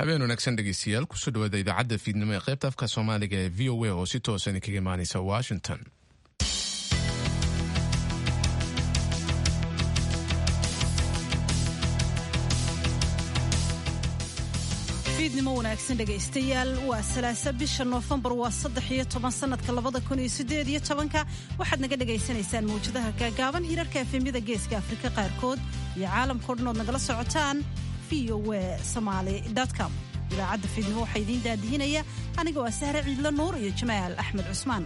habeen wanaagsan dhegeystayaal kusoo dhawaada idaacadda fiidnimo ee qaybta afka soomaaliga ee v o a oo si toosan kaga imaaneysa washington fiidnimo wanaagsan dhegaystayaal waa salaasa bisha noofembar waa saddex iyo toban sanadka labada kun iyo sideed iyo tobanka waxaad naga dhagaysanaysaan mawjadaha gaagaaban hirarka efemyada geeska afrika qaarkood iyo caalamkao dhan ood nagala socotaan v o w somaali com idaacadda fiidnimo waxaa idiin daadihinaya aniga waa sahre ciidlo nuur iyo jamaal axmed cusmaan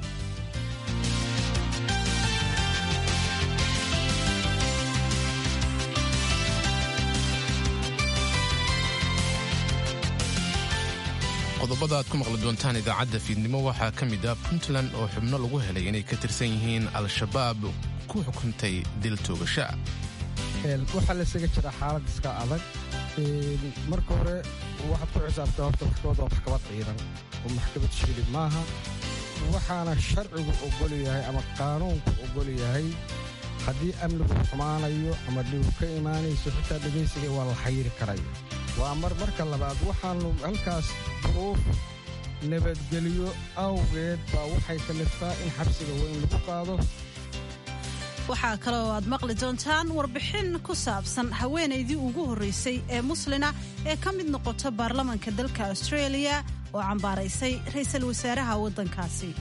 qodobada aad ku maqli doontaan idaacadda fiidnimo waxaa ka mid ah puntland oo xubno lagu helay inay ka tirsan yihiin al-shabaab ku xukuntay dil toogasha waxaa laysaga jira xaalad iska adag marka hore waxaad ku xisaabtaa horta maxkamad waa maxkamad ciidan oo maxkamad shilib maaha waxaana sharcigu ogol yahay ama qaanuunku ogol yahay haddii amnigu xumaanayo ama dhibu ka imaanayso xitaa dhegaysiga waa la xayiri karaya waa mar marka labaad waxaannu halkaas duruuf nabadgelyo awgeed baa waxay kaliftaa in xabsiga weyn lagu qaado waxaa kaloo aad maqli doontaan warbixin ku saabsan haweenaydii ugu horraysay ee muslina ee ka mid noqota baarlamanka dalka australia oo cambaaraysay ra'iisul wasaaraha waddankaasi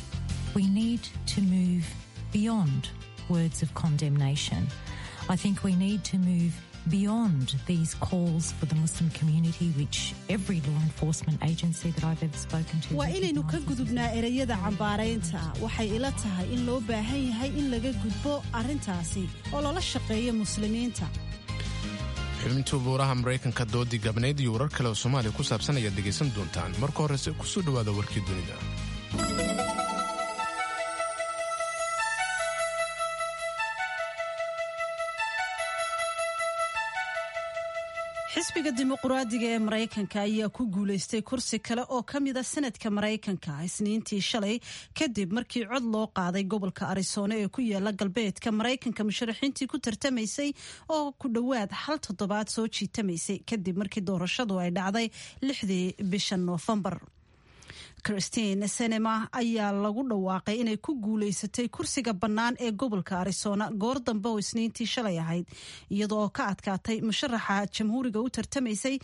beyond these calls for the Muslim community, which every law enforcement agency that I've ever spoken to. waa inaynu ka gudubnaa ereyada cambaaraynta waxay ila tahay in loo baahan yahay in laga gudbo arrintaasi oo lala shaqeeyo muslimiinta xubintii buuraha maraykanka doodii gabnayd iyo warar kale oo soomaaliya ku saabsan ayaad dhegaysan doontaan marka horese kusoo dhowaada warkii dunida xisbiga dimuquraadiga ee maraykanka ayaa ku guulaystay kursi kale oo ka mida sanadka maraykanka isniintii shalay kadib markii cod loo qaaday gobolka arizona ee ku yaala galbeedka maraykanka musharaxiintii ku tartamaysay oo ku dhowaad hal toddobaad soo jiitamaysay kadib markii doorashadu ay dhacday lixdii bisha noofembar christine senema ayaa lagu dhawaaqay inay ku guulaysatay kursiga bannaan ee gobolka arizona goor dambe oo isniintii shalay ahayd iyadoo oo ka adkaatay musharaxa jamhuuriga u tartamaysay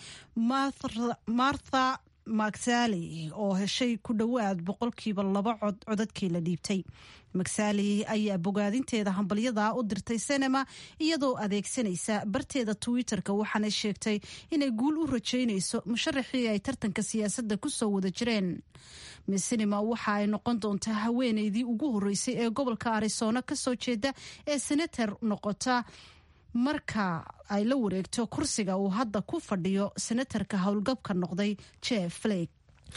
martha magsali oo heshay ku dhowaad boqolkiiba laba cod codadkii la dhiibtay magsali ayaa bogaadinteeda hambalyadaa u dirtay senema iyadoo adeegsanaysa barteeda twitter-ka waxaana sheegtay inay guul u rajaynayso musharaxii ay tartanka siyaasadda ku soo wada jireen miss senema waxa ay noqon doontaa haweeneydii ugu horreysay ee gobolka arizona ka soo jeeda ee senator noqota marka ay la wareegto kursiga uu hadda ku fadhiyo senatarka howlgabka noqday jeff flake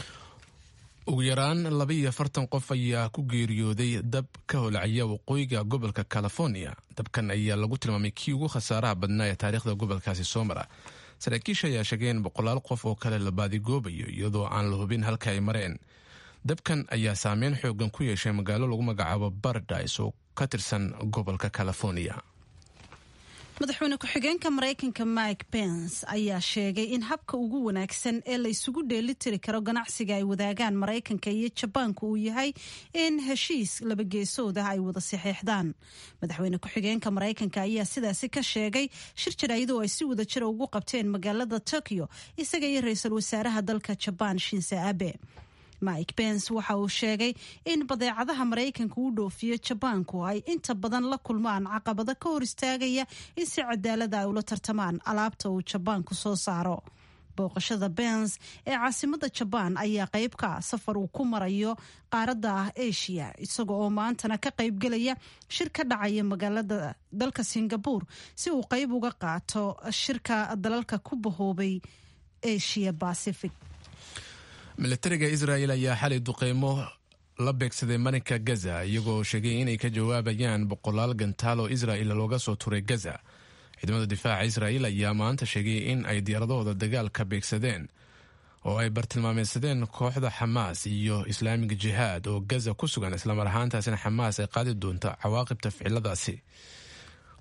ugu yaraan laba iyo afartan qof ayaa ku geeriyooday dab ka holacaya waqooyiga gobolka california dabkan ayaa lagu tilmaamay kii ugu khasaaraha badnaa ee taariikhda gobolkaasi soo mara saraakiisha ayaa sheegeen boqolaal qof oo kale la baadigoobayo iyadoo aan la hubin halka ay mareen dabkan ayaa saameyn xoogan ku yeeshay magaalo lagu magacaabo baradise oo ka tirsan gobolka california madaxweyne ku-xigeenka maraykanka mike pence ayaa sheegay in habka ugu wanaagsan ee la isugu dheelitiri karo ganacsiga ay wadaagaan maraykanka iyo jabaanka uu yahay in heshiis labageesood ah ay wada saxeexdaan madaxweyne ku-xigeenka maraykanka ayaa sidaasi ka sheegay shir jaraayadoo ay si wada jira ugu qabteen magaalada tokyo isaga iyo ra-iisul wasaaraha dalka jabaan shinse abe mike pence waxa uu sheegay in badeecadaha maraykanka u dhoofiyo jabaanku ay inta badan la kulmaan caqabado ka hor istaagaya in si cadaalada ay ula tartamaan alaabta uu jabaanku soo saaro booqashada bens ee caasimada jabaan ayaa qayb ka safar uu ku marayo qaaradda ah asia isaga oo maantana ka qaybgelaya shir ka dhacaya magaalada dalka singabore si uu qayb uga qaato shirka dalalka ku bahoobay asia pacific milatariga israel ayaa xalay duqeymo la beegsaday marinka gaza iyagoo sheegay inay ka jawaabayaan boqolaal gantaal oo israel looga soo turay gaza ciidamada difaaca israel ayaa maanta sheegay in ay diyaaradahooda dagaalka beegsadeen oo ay bartilmaameysadeen kooxda xamaas iyo islaamiga jihaad oo gaza ku sugan islamar ahaantaasina xamaas ay qaadi doonto cawaaqibta ficiladaasi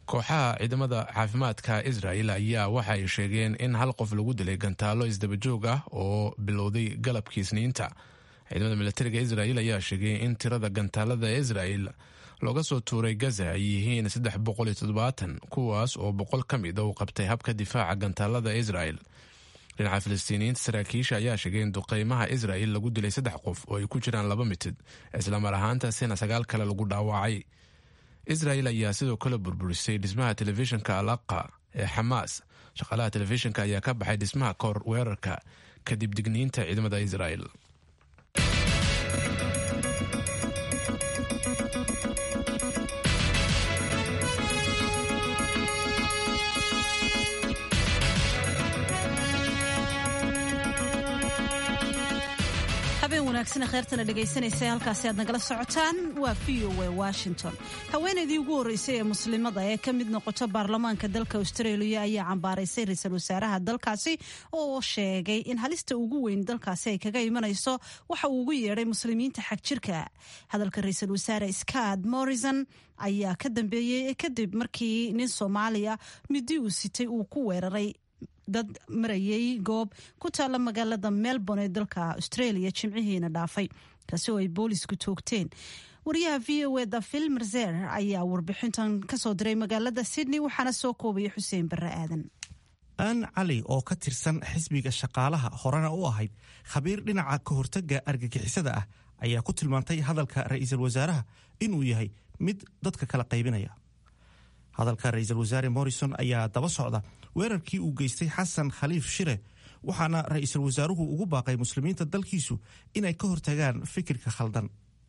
kooxaha ciidamada caafimaadka israel ayaa waxa ay sheegeen in hal qof lagu dilay gantaalo isdabajoog ah oo bilowday galabkii isniinta ciidamada militariga israel ayaa sheegay in tirada gantaalada israel looga soo tuuray gaza ay yihiin saddex boqol iyo toddobaatan kuwaas oo boqol ka mid a uu qabtay habka difaaca gantaalada israel dhinaca filistiiniyiinta saraakiisha ayaa sheegay in duqeymaha israel lagu dilay saddex qof oo ay ku jiraan laba mitid islamar ahaantaasina sagaal kale lagu dhaawacay israel ayaa sidoo kale burburisay dhismaha telefishinka al aqa ee xamaas shaqaalaha telefishinka ayaa ka baxay dhismaha kahor weerarka kadib digniinta ciidamada israel habeen wanaagsan kheyrtana dhegaysanaysa halkaasi aad nagala socotaan waa v o a washington haweenaydii ugu horreysay ee muslimada ee ka mid noqoto baarlamaanka dalka australia ayaa cambaaraysay ra-iisul wasaaraha dalkaasi oo sheegay in halista ugu weyn dalkaasi ay kaga imanayso waxa uu ugu yeedhay muslimiinta xag jirka hadalka ra-iisul wasaare scott morrison ayaa ka dambeeyey kadib markii nin soomaaliya midi uu sitay uu ku weeraray dad marayay goob ku taalla magaalada melbourne ee dalka australia jimcihiina dhaafay kaasi oo ay boolisku toogteen wariyaha v o eda phil merzer ayaa warbixintan kasoo diray magaalada sydney waxaana soo koobaya xuseen barre aadan aan cali oo ka tirsan xisbiga shaqaalaha horena u ahayd khabiir dhinaca ka hortagga argagixisada ah ayaa ku tilmaantay hadalka ra'iisul wasaaraha inuu yahay mid dadka kala qaybinaya hadalka ra-iisul wasaare morrison ayaa daba socda weerarkii uu geystay xasan khaliif shire waxaana ra-iisul wasaaruhu ugu baaqay muslimiinta dalkiisu inay ka hortagaan fikirka khaldan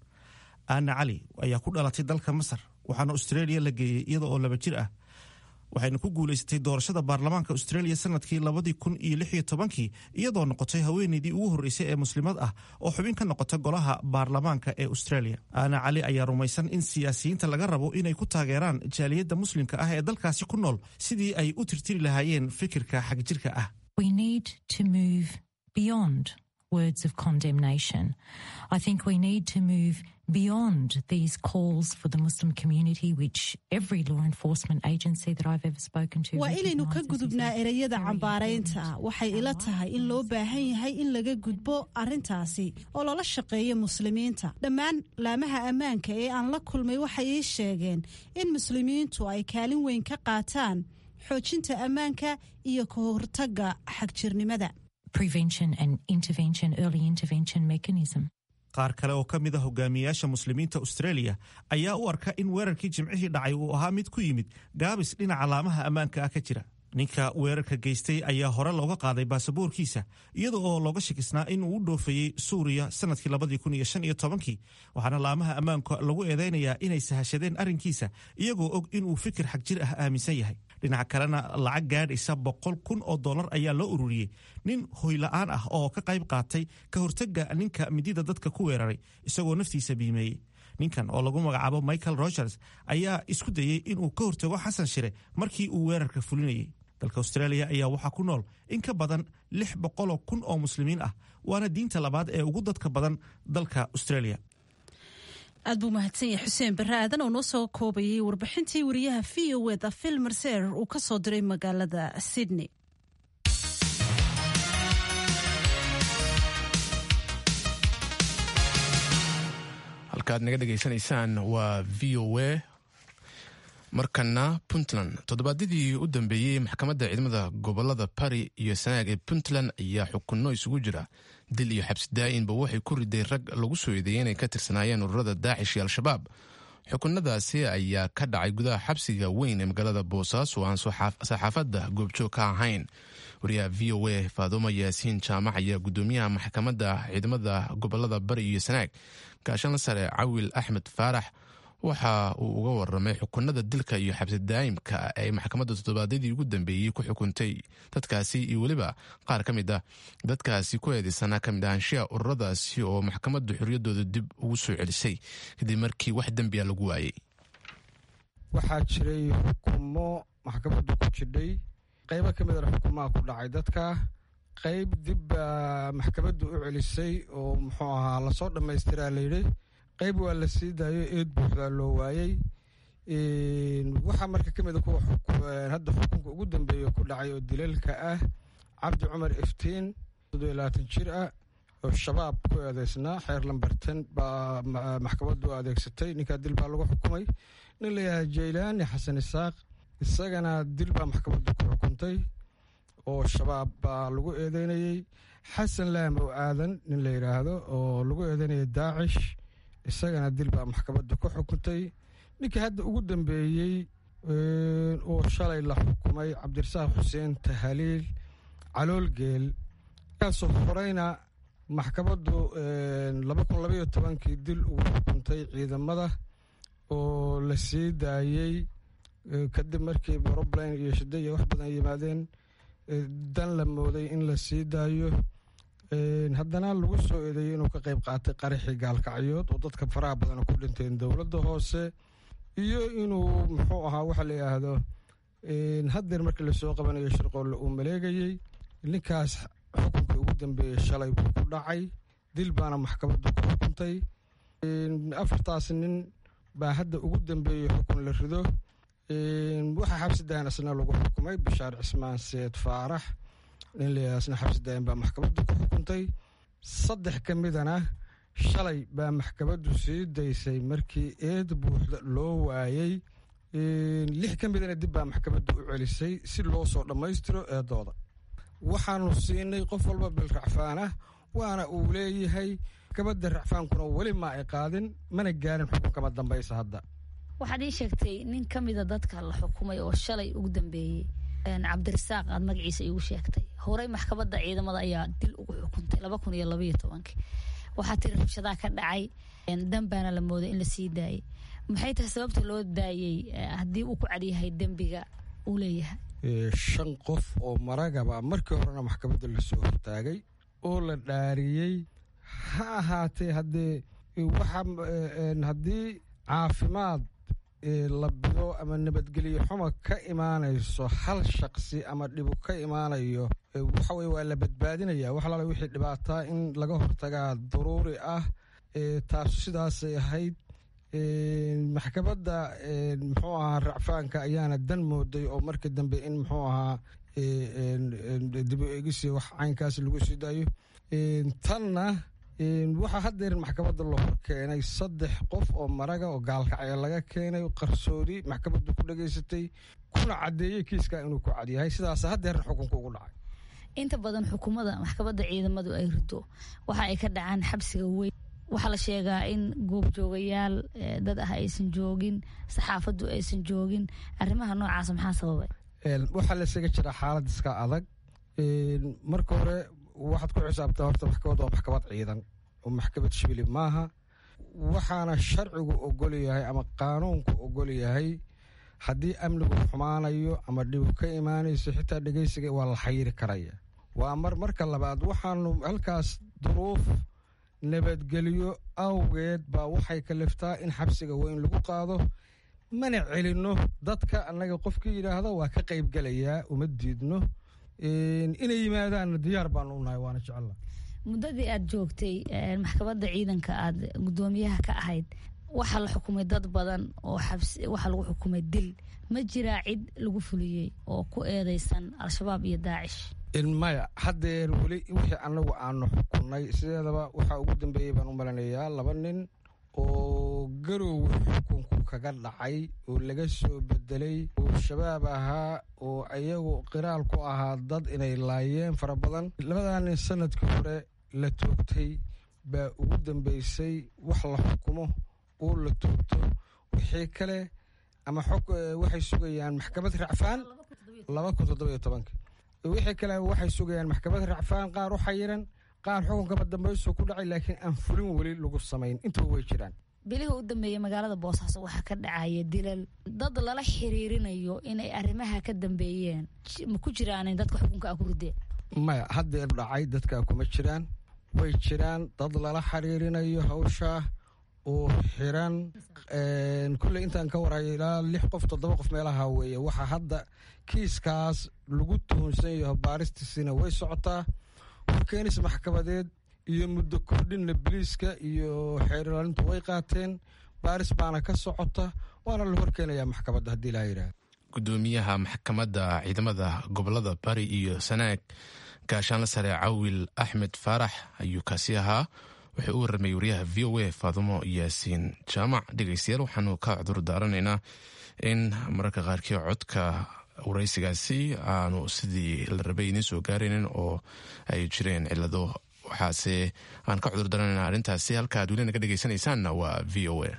aana cali ayaa ku dhalatay dalka masar waxaana australia la geeyey iyada oo laba jir ah waxayna ku guulaysatay doorashada baarlamaanka australia sanadkii labadii kun iyo lix iyo tobankii iyadoo noqotay haweeneydii ugu horreysay ee muslimad ah oo xubin ka noqota golaha baarlamaanka ee australia aana cali ayaa rumaysan in siyaasiyiinta laga rabo inay ku taageeraan jaaliyadda muslimka ah ee dalkaasi ku nool sidii ay u tirtiri lahaayeen fikirka xagjirka ah We need to move beyond words of condemnation. I think we need to move beyond these calls for the Muslim community, which every law enforcement agency that I've ever spoken to. waa inaynu ka recognises gudubnaa is a ereyada very cambaaraynta important waxay ila tahay in loo baahan yahay in laga gudbo arintaasi oo loola shaqeeyo muslimiinta dhammaan laamaha ammaanka ee aan la kulmay waxay ii sheegeen in muslimiintu ay kaalin weyn ka qaataan xoojinta ammaanka iyo ka hortagga xagjirnimada prevention and intervention, early intervention mechanism. qaar kale oo ka mid a hogaamiyayaasha muslimiinta australia ayaa u arka in weerarkii jimcihii dhacay uu ahaa mid ku yimid gaabis dhinaca laamaha ammaanka ah ka jira ninka weerarka geystay ayaa hore looga qaaday baasaboorkiisa iyada oo looga shakisnaa in uu u dhoofeeyey suuriya sanadkii labadii kun iyo shan iyo tobankii waxaana laamaha ammaanka lagu eedeynayaa inay sahashadeen arrinkiisa iyagoo og inuu fikir xagjir ah aaminsan yahay dhinaca kalena lacag gaadhaysa boqol kun oo dollar ayaa loo ururiyey nin hoyla'aan ah oo ka qayb qaatay ka hortagga ninka midida dadka ku weeraray isagoo naftiisa biimeeyey ninkan oo lagu magacaabo michael rogers ayaa isku dayey inuu ka hortago xasan shire markii uu weerarka fulinayay dalka australia ayaa waxaa ku nool in ka badan lix boqoloo kun oo muslimiin ah waana diinta labaad ee ugu dadka badan dalka australia aad buu mahadsan yahay xuseen barre aadan oo noo soo koobayay warbixintii wariyaha v o eda phil mercer uu ka soo diray magaalada sydney halkaaad naga dhegaysanaysaan waa v o a markana puntland toddobaadyadii u dambeeyey maxkamadda ciidamada gobolada bari iyo sanaag ee puntland ayaa xukunno isugu jira dil iyo xabsi daa'inba waxay ku riday rag lagu soo eedeeyey inay ka tirsanaayeen ururada daacish iyo al-shabaab xukunadaasi ayaa ka dhacay gudaha xabsiga weyn ee magaalada boosaaso oo aan saxaafadda goobjoog ka ahayn wariyaha v o a faadumo yaasiin jaamac ayaa gudoomiyaha maxkamadda ciidamada gobolada bari iyo sanaag gaashanla sare cawil axmed faarax waxa uu uga waramay xukunada dilka iyo xabsi daa'imka ay maxkamadda toddobaadyadii ugu dambeeyey ku xukuntay dadkaasi iyo weliba qaar ka mid ah dadkaasi ku eedeysanaa ka mid ahaanshiha ururadaasi oo maxkamaddu xorriyaddooda dib ugu soo celisay kadib markii wax dembiya lagu waayey waxaa jiray xukumo maxkamaddu ku jidhay qaybo ka midana xukumaha ku dhacay dadka qayb dib baa maxkamaddu u celisay oo muxuu ahaa lasoo dhammaystiraa layidhi qayb waa la sii daayo eed buuxdaa loo waayey waxaa marka ka mid a kuwa hadda xukunka ugu dambeeya ku dhacay oo dilalka ah cabdi cumar iftiin soddon iyo labaatan jir ah oo shabaab ku eedeysnaa xeer lambarten baa maxkamaddu adeegsatay ninkaa dil baa lagu xukumay nin layahay jaylaani xasan isaaq isagana dil baa maxkamaddu ku xukuntay oo shabaab baa lagu eedeynayey xasan laamow aadan nin la yidhaahdo oo lagu eedeynayay daacish isagana dil baa maxkamaddu ku xukuntay ninkii hadda ugu dambeeyey oo shalay la xukumay cabdirasaaq xuseen tahaliil caloolgeel kaasoo horeyna maxkamaddu laba kun labaiyo tobankii dil ugu xukuntay ciidamada oo la sii daayey kadib markii roblan iyo shida iyo wax badan yimaadeen dan la mooday in la sii daayo haddana lagu soo eedeeyey inuu ka qayb qaatay qaraxii gaalkacyood oo dadka faraha badan ku dhinteen dowladda hoose iyo inuu muxuu ahaa waxa la yidhaahdo haddeer markii lasoo qabanayo shirqoolle uu maleegayey ninkaas xukunkii ugu dambeeyey shalay buu ku dhacay dil baana maxkamaddu ku xukuntay afartaas nin baa hadda ugu dambeeyey xukun la rido waxaa xabsi dayan asna lagu xukumay bashaar cismaan seed faarax nin layaasna xabsi dayan baa maxkamaddu ku xukuntay saddex ka midana shalay baa maxkamaddu sii daysay markii eed buuxda loo waayey lix ka midana dib baa maxkamaddu u celisay si loo soo dhammaystiro eedooda waxaanu siinay qof walba bil racfaanah waana uu leeyahay maxkamadda racfaankuna weli ma ay qaadin mana gaarin xukunkama dambaysa hadda waxaad ii sheegtay nin ka mida dadka la xukumay oo shalay ugu dambeeyey cabdirasaaq aad magaciisa iigu sheegtay horey maxkamadda ciidamada ayaa dil ugu xukuntay laba kun iyo labaiyo tobankii waxaa tiri rabshadaa ka dhacay dambaana la mooday in la sii daayay maxay tahay sababta loo daayey haddii uu ku cadyahay dembiga uu leeyahay shan qof oo maragaba markii horena maxkamadda lasoo hortaagay oo la dhaariyey ha ahaatee haddee waxa haddii caafimaad la bido ama nabadgelyo xuma ka imaanayso hal shaqsi ama dhibu ka imaanayo waxa weye waa la badbaadinaya wax alaala wixii dhibaataa in laga hortagaa daruuri ah taasu sidaasay ahayd maxkamadda muxuu ahaa racfaanka ayaana dan mooday oo markii dambe in muxuu ahaa dibu eegisi wax caynkaas lagu sii daayo tanna waxaa haddeer maxkamadda la hor keenay saddex qof oo maraga oo gaalkacyo laga keenay qarsoodi maxkamaddu ku dhegaysatay kuna caddeeyey kiiskaa inuu ku cadyahay sidaas haddeerna xukunka ugu dhacay inta badan xukuumadda maxkamadda ciidamadu ay rido waxa ay ka dhacaan xabsiga weyn waxaa la sheegaa in goobjoogayaal dad ah aysan joogin saxaafaddu aysan joogin arrimaha noocaas maxaa sababay waxaa laysaga jiraa xaalad iska adag marka hore waxaad ku xisaabtaa horta maxkamad waa maxkamad ciidan oo maxkamad shibili maaha waxaana sharcigu ogol yahay ama qaanuunku ogol yahay haddii amnigu xumaanayo ama dhibu ka imaanayso xitaa dhegeysiga waa la xayiri karaya waa mar marka labaad waxaanu halkaas duruuf nabadgelyo awgeed baa waxay kaliftaa in xabsiga weyn lagu qaado mana celinno dadka annaga qofkii yidhaahdo waa ka qaybgelayaa uma diidno inay yimaadaanna diyaar baanu unahay waana jecella muddadii aad joogtay maxkamadda ciidanka aad guddoomiyaha ka ahayd waxaa la xukumay dad badan oo xabsi waxaa lagu xukumay dil ma jiraa cid lagu fuliyey oo ku eedeysan al-shabaab iyo daacish maya haddeer weli wixii annagu aanu xukunay sideedaba waxaa ugu dambeeyey baan u malanayaa laba nin oo garow xukunku kaga dhacay oo laga soo bedelay oo shabaab ahaa oo iyagu qiraal ku ahaa dad inay laayeen fara badan labadaa nin sanadkii hore la toogtay baa ugu dambeysay wax la xukumo oo la toogto wixii kale ama xog waxay sugayaan maxkamad racfaan laba kun toddobiyo tobanka wixii kale waxay sugayaan maxkamad racfaan qaar u xayiran qaar xukunkama dambayso ku dhacay laakiin aan fulin weli lagu samayn intaba way jiraan bilihii u dambeeyey magaalada boosaaso waxaa ka dhacaya dilal dad lala xiriirinayo inay arrimaha ka dambeeyeen ma ku jiraan dadka xukunka a ku rideen maya haddeer dhacay dadkaa kuma jiraan way jiraan dad lala xiriirinayo hawshaa oo xiran kulley intaan ka warayo ilaa lix qof toddoba qof meelaha weeye waxaa hadda kiiskaas lagu tuhunsan yaho baaristiisina way socotaa horkeenis maxkamadeed iyo muddo kordhinna biliiska iyo xeer ilaalintu way qaateen baaris baana ka socota waana la horkeenayaa maxkamadda haddii laa yidhaahdo gudoomiyaha maxkamadda ciidamada gobolada bari iyo sanaag gaashaanla sare cawil axmed faarax ayuu kaasi ahaa wuxuu u warramayay wariyaha v o a faadumo yaasiin jaamac dhegeystayaal waxaanu ka cudur daaranaynaa in mararka qaarkii codka waraysigaasi aanu sidii la rabay idiin soo gaaraynin oo ay jireen cilado waxaase aan ka cudur daaranaynaa arrintaasi halka ad weli naga dhegeysanaysaanna waa v o a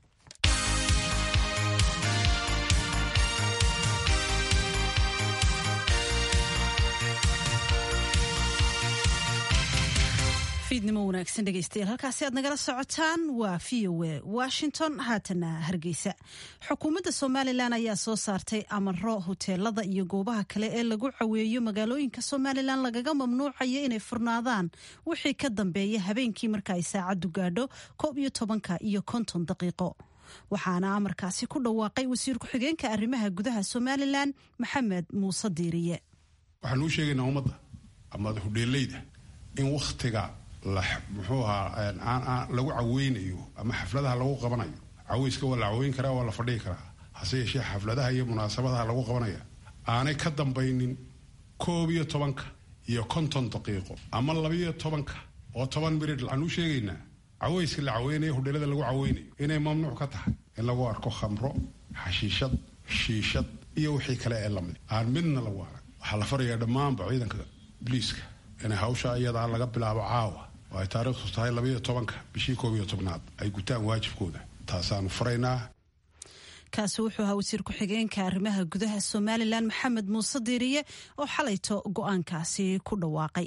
fiidnimo wanaagsan dhegeystayaal halkaasi aad nagala socotaan waa v o a washington haatana hargeysa xukuumadda somalilan ayaa soo saartay amaro huteelada iyo goobaha kale ee lagu caweeyo magaalooyinka somalilan lagaga mamnuucayo inay furnaadaan wixii ka dambeeya habeenkii marka ay saacaddu gaadho koob iyo tobanka iyo konton daqiiqo waxaana amarkaasi ku dhawaaqay wasiir ku-xigeenka arrimaha gudaha somalilan maxamed muuse diiriye waxaan uu sheegaynaa ummadda ama hudheeleyda in wakhtiga muxuu ahaa lagu caweynayo ama xafladaha lagu qabanayo caweyska waa la caweyn karaa waa la fadhigi karaa hase yeeshee xafladaha iyo munaasabadaha lagu qabanaya aanay ka dambaynin koob iyo tobanka iyo konton daqiiqo ama labiyo tobanka oo toban mirid waxaan u sheegaynaa caweyska la caweynayo hudheelada lagu caweynayo inay mamnuuc ka tahay in lagu arko khamro xashiishad shiishad iyo wixii kale ee lamid aan midna lagu arag waxaa la farayaa dhammaanba ciidanka biliiska inay hawsha iyadaa laga bilaabo caawa oo ay taariikhdu tahay labayo tobanka bishii koob iyo tobnaad ay gutaan waajibkooda taasaanu faraynaa kaasi wuxuu ahaa wasiir ku-xigeenka arrimaha gudaha somalilan maxamed muuse diiriye oo xalayto go-aankaasi ku dhawaaqay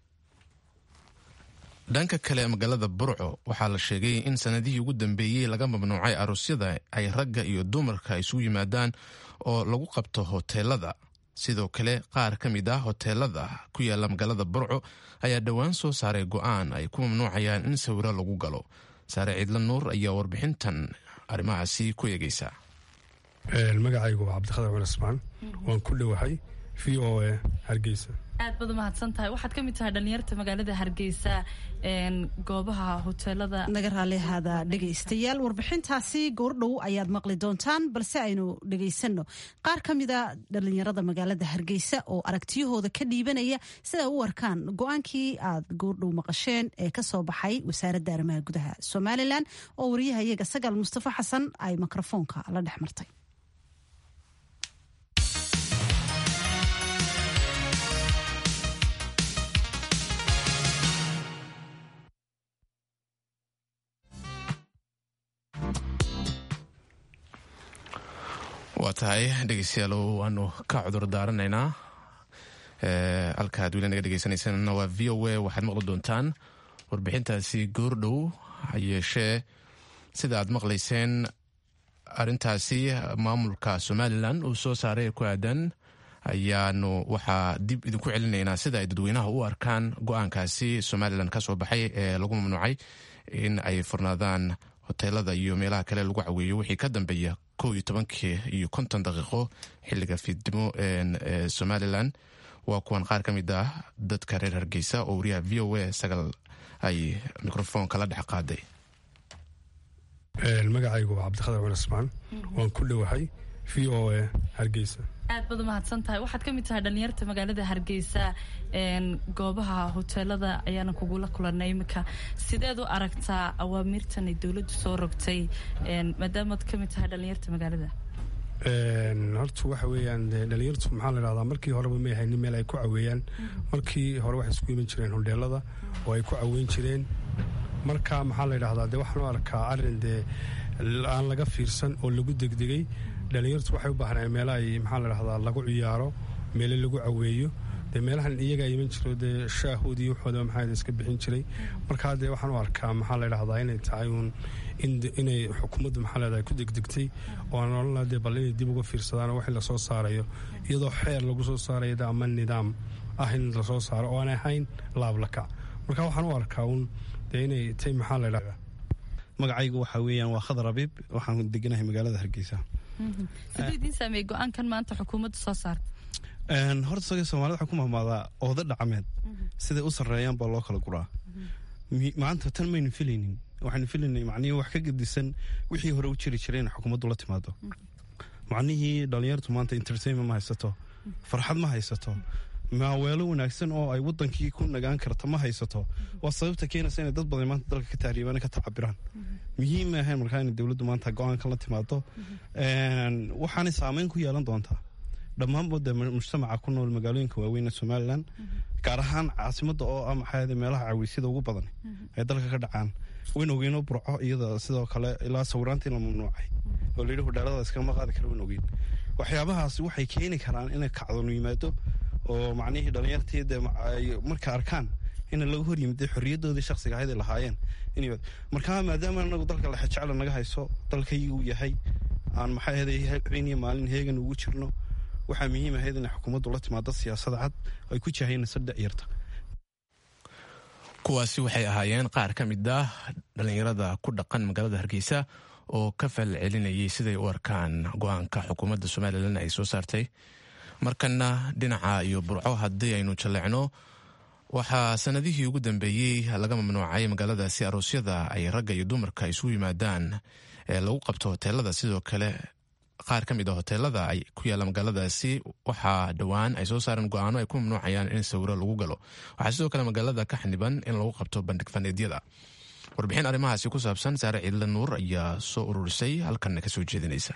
dhanka kale magaalada burco waxaa la sheegay in sanadihii ugu dambeeyey laga mamnuucay aroosyada ay ragga iyo dumarka isugu yimaadaan oo lagu qabto hoteelada sidoo kale qaar ka mid ah hoteelada ku yaala magaalada burco ayaa dhowaan soo saaray go-aan ay ku mamnuucayaan in sawiro lagu galo saare ciidla nuur ayaa warbixintan arrimahaasi ku eegeysa magacaygu waa cabdikhadar cumar ismaan waan ku dhowahay v o a hargeysa aad baad umahadsan tahay waxaad ka mid tahay dhalinyarta magaalada hargeysa goobaha hoteelada naga raalihaada dhegaystayaal warbixintaasi goordhow ayaad maqli doontaan balse aynu dhegaysanno qaar ka mida dhalinyarada magaalada hargeysa oo aragtiyahooda ka dhiibanaya sida u arkaan go-aankii aad goordhow maqasheen ee kasoo baxay wasaaradda arrimaha gudaha somalilan oo wariyaha iyaga sagaal mustafa xasan ay mikrofoonka la dhex martay waa tahay dhegeystayaal waanu ka cudur daaranaynaa halka ad weli naga dhegeysanaysan waa v o a waxaad maqli doontaan warbixintaasi goordhow hayeeshee sida aad maqlayseen arintaasi maamulka somalilan uu soo saaray ku aadan ayaanu waxaa dib idinku celinaynaa sida ay dadweynaha u arkaan go-aankaasi somalilan ka soo baxay ee lagu mamnuucay in ay furnaadaan hoteelada iyo meelaha kale lagu caweeyo wixii ka dambeeya kow iyo tobankii iyo konton daqiiqo xiliga fiidnimo ee somalilan waa kuwan qaar ka mid ah dadka reer hargeysa oo wariyaha v o a sagal ay mikrofoonka la dhex qaaday magacaygu waa cabdikhadar cumar ismaan waan ku dhowahay v o a hargeysa aad baad umahadsan tahay waxaad ka mid tahay dhalinyarta magaalada hargeysa goobaha hoteelada ayaana kugula kulanay iminka sideed u aragtaa awaamirtan ay dowladdu soo rogtay maadaamaad ka mid tahay dhalinyarta magaalada horta waxa weeyaan dhalinyartu maxaa la dhahdaa markii horeba may haynin meel ay ku caweeyaan markii hore waxay isku iman jireen hodheelada oo ay ku caweyn jireen marka maxaa la dhahdaa de waxaan u arkaa arrin dee aan laga fiirsan oo lagu degdegay dhalinyartu waxay u baahnayeen meela ay maxaa la dhahdaa lagu ciyaaro meele lagu caweeyo dee meelahan iyagaa iman jiro dee shaahood iyo waxooda maxaa iska bixin jiray markaa dee waxaan u arkaa maxaa la dhahdaa inay tahay uun inay xukuumaddu maxaa leedahay ku degdegtay oo aan olana dee bal inay dib uga fiirsadaan oo wixii lasoo saarayo iyadoo xeer lagu soo saarayo ama nidaam ah in lasoo saaro oo aan ahayn laablakac marka waxaan u arkaa uun dee inay tay maxaa la dhahdaa magacaygu waxaa weeyaan waa khadar abiib waxaan deganahay magaalada hargeysa siduu idiin saameeyey go-aankan maanta xukuumaddu soo saartay horta saga soomaalida waxaa ku mahmaadaa ooda dhacmeed siday u sarreeyaan baa loo kala guraa maanta tan maynu filaynin waxaanu filaynay macnihii wax ka gedisan wixii hore u jiri jiray in xukuumaddu la timaado macnihii dhalinyartu maanta entertainment ma haysato farxad ma haysato maaweelo wanaagsan oo ay wadankii ku nagaan karta ma haysato waa sababta keenaysa inay dad badan maanta dalka ka tahriibaan ka tacabiraan muhiim ma ahayn markaa inay dowladdu maanta go-aankan la timaado waxaanay saameyn ku yeelan doontaa dhammaanba de mujtamaca ku nool magaalooyinka waaweyn ee somalilan gaar ahaan caasimada oo ah maxaa meelaha caweysyada ugu badan ee dalka ka dhacaan wayn ogeynoo burco iyada sidoo kale ilaa sawiraantii la mamnuucay oo layidhi hudheelada iskama qaadi kara wayn ogeyn waxyaabahaasi waxay keeni karaan inay kacdonu yimaado oo macnihii dhalinyartii de marka arkaan in laga hor yimid xorriyadoodii shaksiga ahayd ay lahaayeen markaa maadaama anagu dalka lexejecla naga hayso dalkaygi uu yahay aan maxaa ahday habeen iyo maalin heegan ugu jirno waxaa muhiim ahayd inay xukuumaddu la timaado siyaasada cad ay ku jahaynayso dhacyarta kuwaasi waxay ahaayeen qaar ka mid ah dhallinyarada ku dhaqan magaalada hargeysa oo ka fal celinayay siday u arkaan go-aanka xukuumadda somalilan ay soo saartay markana dhinaca iyo burco haddii aynu jalleecno waxaa sanadihii ugu dambeeyey laga mamnuucay magaaladaasi aroosyada ay ragga iyo dumarka isugu yimaadaan ee lagu qabto hoteelada sidoo kale qaar ka mid a hoteelada ay ku yaalla magaaladaasi waxaa dhowaan ay soo saareen go-aano ay ku mamnuucayaan in sawiro lagu galo waxaa sidoo kale magaalada ka xaniban in lagu qabto bandhig faneedyada warbixin arrimahaasi ku saabsan saare ciidla nuur ayaa soo ururisay halkanna ka soo jeedinaysa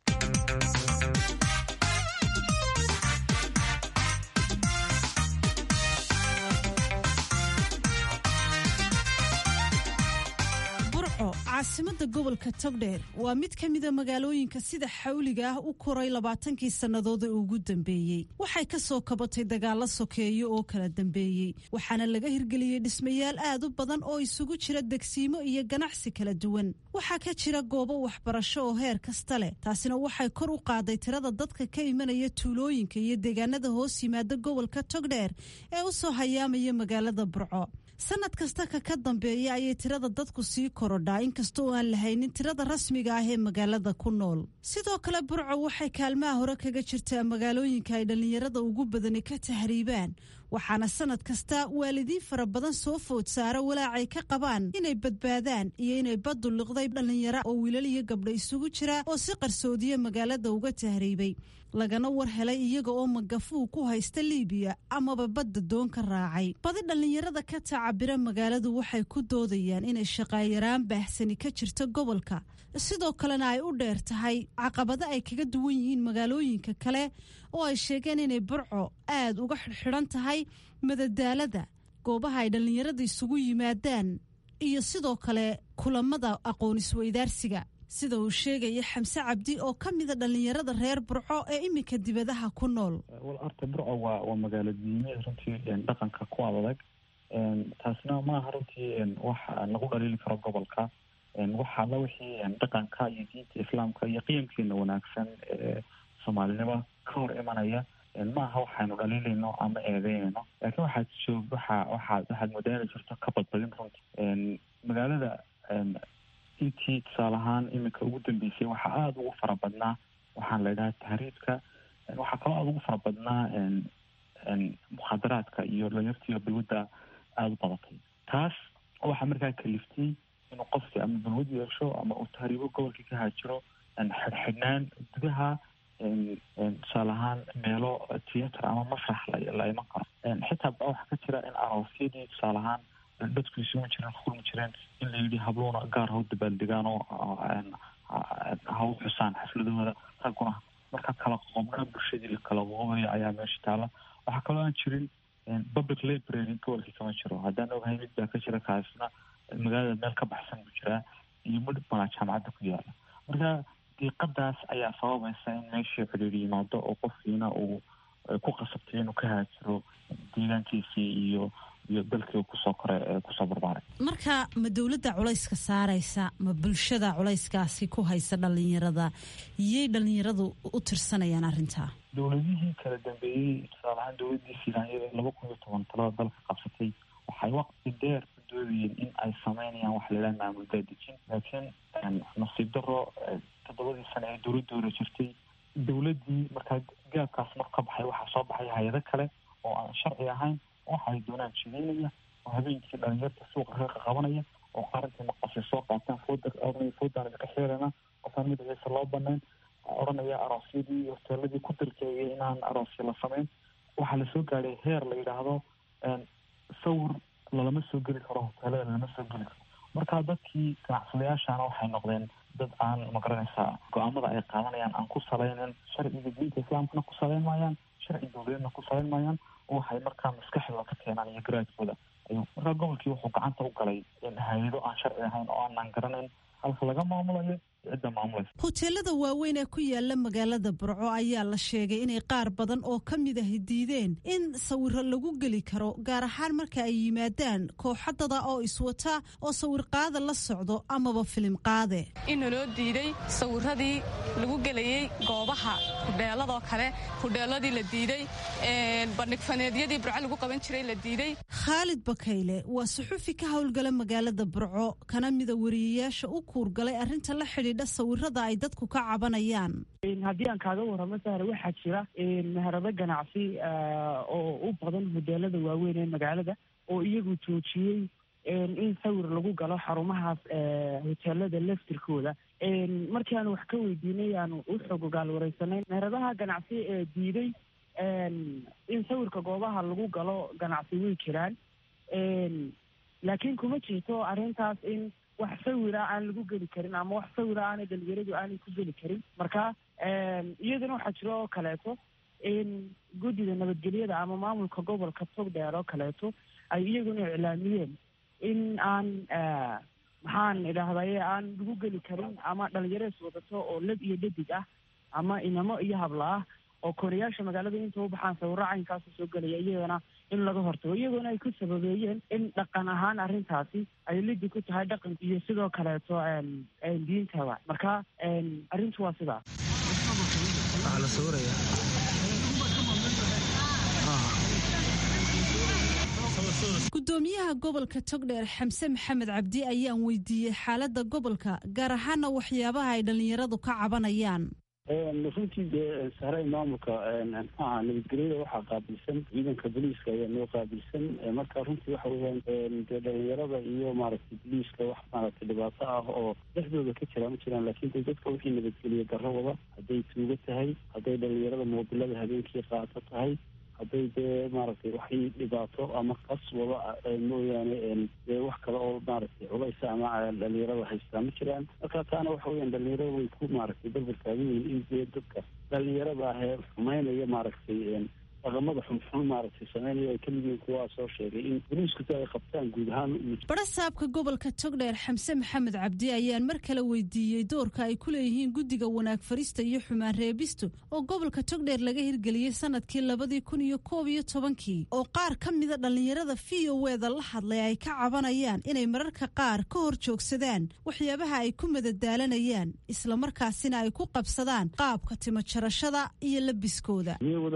caasimada gobolka togdheer waa mid ka mida magaalooyinka sida xawliga ah u koray labaatankii sannadood ee ugu dambeeyey waxay ka soo kabatay dagaalo sokeeyo oo kala dambeeyey waxaana laga hirgeliyey dhismayaal aad u badan oo isugu jira degsiimo iyo ganacsi kala duwan waxaa ka jira goobo waxbarasho oo heer kasta leh taasina waxay kor u qaaday tirada dadka ka imanaya tuulooyinka iyo deegaanada hoos yimaada gobolka togdheer ee u soo hayaamaya magaalada burco sanad kasta ka ka dambeeya ayay tirada dadku sii korodhaa inkasta oo aan lahaynin tirada rasmiga ah ee magaalada ku nool sidoo kale burco waxay kaalmaha hore kaga jirtaa magaalooyinka ay dhallinyarada ugu badani ka tahriibaan waxaana sanad kasta waalidiin fara badan soo food saara walaacay ka qabaan inay badbaadaan iyo inay baddu liqday dhallinyaro oo wiilal iyo gabdho isugu jira oo si qarsoodiya magaalada uga tahriibay lagana war helay iyaga oo magafuu ku haysta liibiya amaba badda doon ka raacay badi dhallinyarada ka tacabira magaaladu waxay ku doodayaan inay shaqaayaraan baahsani ka jirta gobolka sidoo kalena ay u dheer tahay caqabado ay kaga duwan yihiin magaalooyinka kale oo ay sheegeen inay burco aad uga xidhxidhan tahay madadaalada goobaha ay dhallinyarada isugu yimaadaan iyo sidoo kale kulamada aqoon isweydaarsiga sida uu sheegaya xamse cabdi oo ka mida dhallinyarada reer burco ee iminka dibadaha ku nool wal horta burco waa waa magaalo diimeed runtii dhaqanka ku adag taasna maaha runtii wax lagu dhaliili karo gobolka waxa alla wixii dhaqanka iyo diinta islaamka iyo qiyamkeena wanaagsan ee soomaalinimo ka hor imanaya maaha waxaynu dhaliilayno ama eedeynayno laakiin waxaad joog waxa waxaad waxaad moodayna jirto ka badbadin runtii magaalada intii tusaale ahaan iminka ugu dambeysay waxaa aada ugu fara badnaa waxaan la idhaha tahriibka waxaa kaloo aada ugu fara badnaa mukhaadaraadka iyo dhalinyartiiyo balwadda aada u badatay taas waxaa markaa kaliftay inuu qofki ama balwad yeesho ama uu tahriibo gobolkii ka haajiro xidhxidhnaan gudaha tusaale ahaan meelo theatre ama masrax la iman karo xitaa ba waxaa ka jira in aroosyadii tusaale ahaan dadku isugu jireen kulmi jireen in la yidhi habluuna gaar ha u dabaaldegaan oo ha u xusaan xafladahooda ragguna marka kala qoqobnaa bulshadii la kala qoqobaya ayaa meesha taala waxaa kaloo aan jirin public library gobolkii kama jiro haddaan ogahay mid baa ka jira kaasna magaalada meel ka baxsan buu jiraa iyo midh malaa jaamacadda ku yaala marka diiqadaas ayaa sababaysa in meeshii xidhiir yimaado oo qofkiina uu ku qasabtay inuu ka haajiro deegaankiisii iyo iyo dalkii kusoo kore kusoo barbaaray marka ma dowladda culayska saaraysa ma bulshada culayskaasi ku haysa dhallinyarada yay dhallinyaradu u tirsanayaan arrintaa dowladihii kala dambeeyey tusaale ahaan dowladdii filaanyada laba kun iyo toban talada dalka qabsatay waxay waqti dheer ku doodayeen in ay sameynayaan wax laidhaha maamul daadejin laakiin nasiib daro toddobadii sane ee dowladda hore jirtay dowladdii markaa gaabkaas mar ka baxay waxaa soo baxay hay-ado kale oo aan sharci ahayn waxa ay doonaan jideynaya oo habeenkii dhalinyarta suuqa ka qabanaya oo qarantii maqashay soo qaataan fooda oranaya foodaan idinka xeelana qofaan magaciisa loo banayn oranaya aroosyadii hoteeladii ku dirkeeyay inaan aroosya la samayn waxaa lasoo gaadhay heer la yidhaahdo sawir lalama soo geli karo hoteelada lalama soo geli karo marka dadkii ganacsadayaashana waxay noqdeen dad aan magaranaysaa go-aamada ay qaadanayaan aan ku salaynin sharciga diinta islaamkana ku salayn maayaan sharci dowladeedna ku salayn maayaan waxay markaa maskaxdooda ka keenaan iyo garaadkooda ayuu markaa gobolkii wuxuu gacanta u galay hay-ado aan sharci ahayn oo aanan garanayn halka laga maamulayo cidda maamulaysa hoteelada waaweyn ee ku yaala magaalada burco ayaa la sheegay inay qaar badan oo ka mid ahi diideen in sawiro lagu geli karo gaar ahaan marka ay yimaadaan kooxadada oo iswata oo sawir qaada la socdo amaba filim qaade inaloo diiday sawiradii lagu gelayey goobaha hudheeladoo kale hudheeladii la diiday bandhigfaneedyadii burco lagu qaban jiray la diiday khaalid bakayle waa suxufi ka howlgala magaalada burco kana mida wariyayaasha u kuurgalay arrinta la xidhiidha sawirada ay dadku ka cabanayaan haddii aan kaaga warramo sahre waxaa jira meherado ganacsi oo u badan hoteelada waaweyn ee magaalada oo iyagu joojiyey in sawir lagu galo xarumahaas hoteelada laftirkooda markii aanu wax ka weydiinay aanu u xog ogaal wareysanay meheradaha ganacsi ee diiday in sawirka goobaha lagu galo ganacsi way jiraan laakiin kuma jirto arrintaas in wax sawira aan lagu geli karin ama wax sawira aanay dhalinyaradu aanay ku geli karin marka iyadana waxaa jiro oo kaleeto in guddida nabadgelyada ama maamulka gobolka togdheer oo kaleeto ay iyaguna iclaamiyeen in aan maxaan idhaahdaye aan lagu geli karin ama dhalinyarees wadato oo lab iyo dhadig ah ama inamo iyo habla ah oo kooriyaasha magaalada inta u baxaan sawiro caynkaasa soo gelaya iyagana in laga hortago iyagoona ay ku sababeeyeen in dhaqan ahaan arrintaasi ay lidi ku tahay dhaqan iyo sidoo kaleeto diintaba marka arrintu waa sidaas waxaa la sawiraya gudoomiyaha gobolka togdheer xamse maxamed cabdi ayaan weydiiyey xaaladda gobolka gaar ahaana waxyaabaha ay dhallinyaradu ka cabanayaan runtii dee sahray maamulka maxaaha nabadgelyada waxaa qaabilsan ciidanka booliiska ayaa noo qaabilsan marka runtii waxa weyaan dee dhalinyarada iyo maaragtay booliiska wax maaragtay dhibaato ah oo dhexdooda ka jira ma jiraan laakiin de dadka wixii nabadgeliya darro wada hadday tuugo tahay hadday dhalinyarada moobilada habeenkii qaato tahay hadday dee maaragtay waxay dhibaato ama qas wada mooyaane dee wax kale oo maaragtay culaysa ama dhalinyarada haystaa ma jiraan marka taana waxa weyaan dhalinyarada way ku maaragtay barbar taagan yihiin in dee dadka dhalinyarada ah ee xumeynaya maaragtay dhaqamada xunxun maaragtay sameynaya ay kamid yihiin kuwaa soo sheegay in boliiskuta ay qabtaan guud ahaan barasaabka gobolka togdheer xamse maxamed cabdi ayaan mar kale weydiiyey doorka ay ku leeyihiin guddiga wanaag farista iyo xumaan reebistu oo gobolka togdheer laga hirgeliyey sanadkii labadii kun iyo koob iyo tobankii oo qaar ka mida dhallinyarada v o eda la hadlay ay ka cabanayaan inay mararka qaar ka hor joogsadaan waxyaabaha ay ku madadaalanayaan islamarkaasina ay ku qabsadaan qaabka timo jarashada iyo labiskooda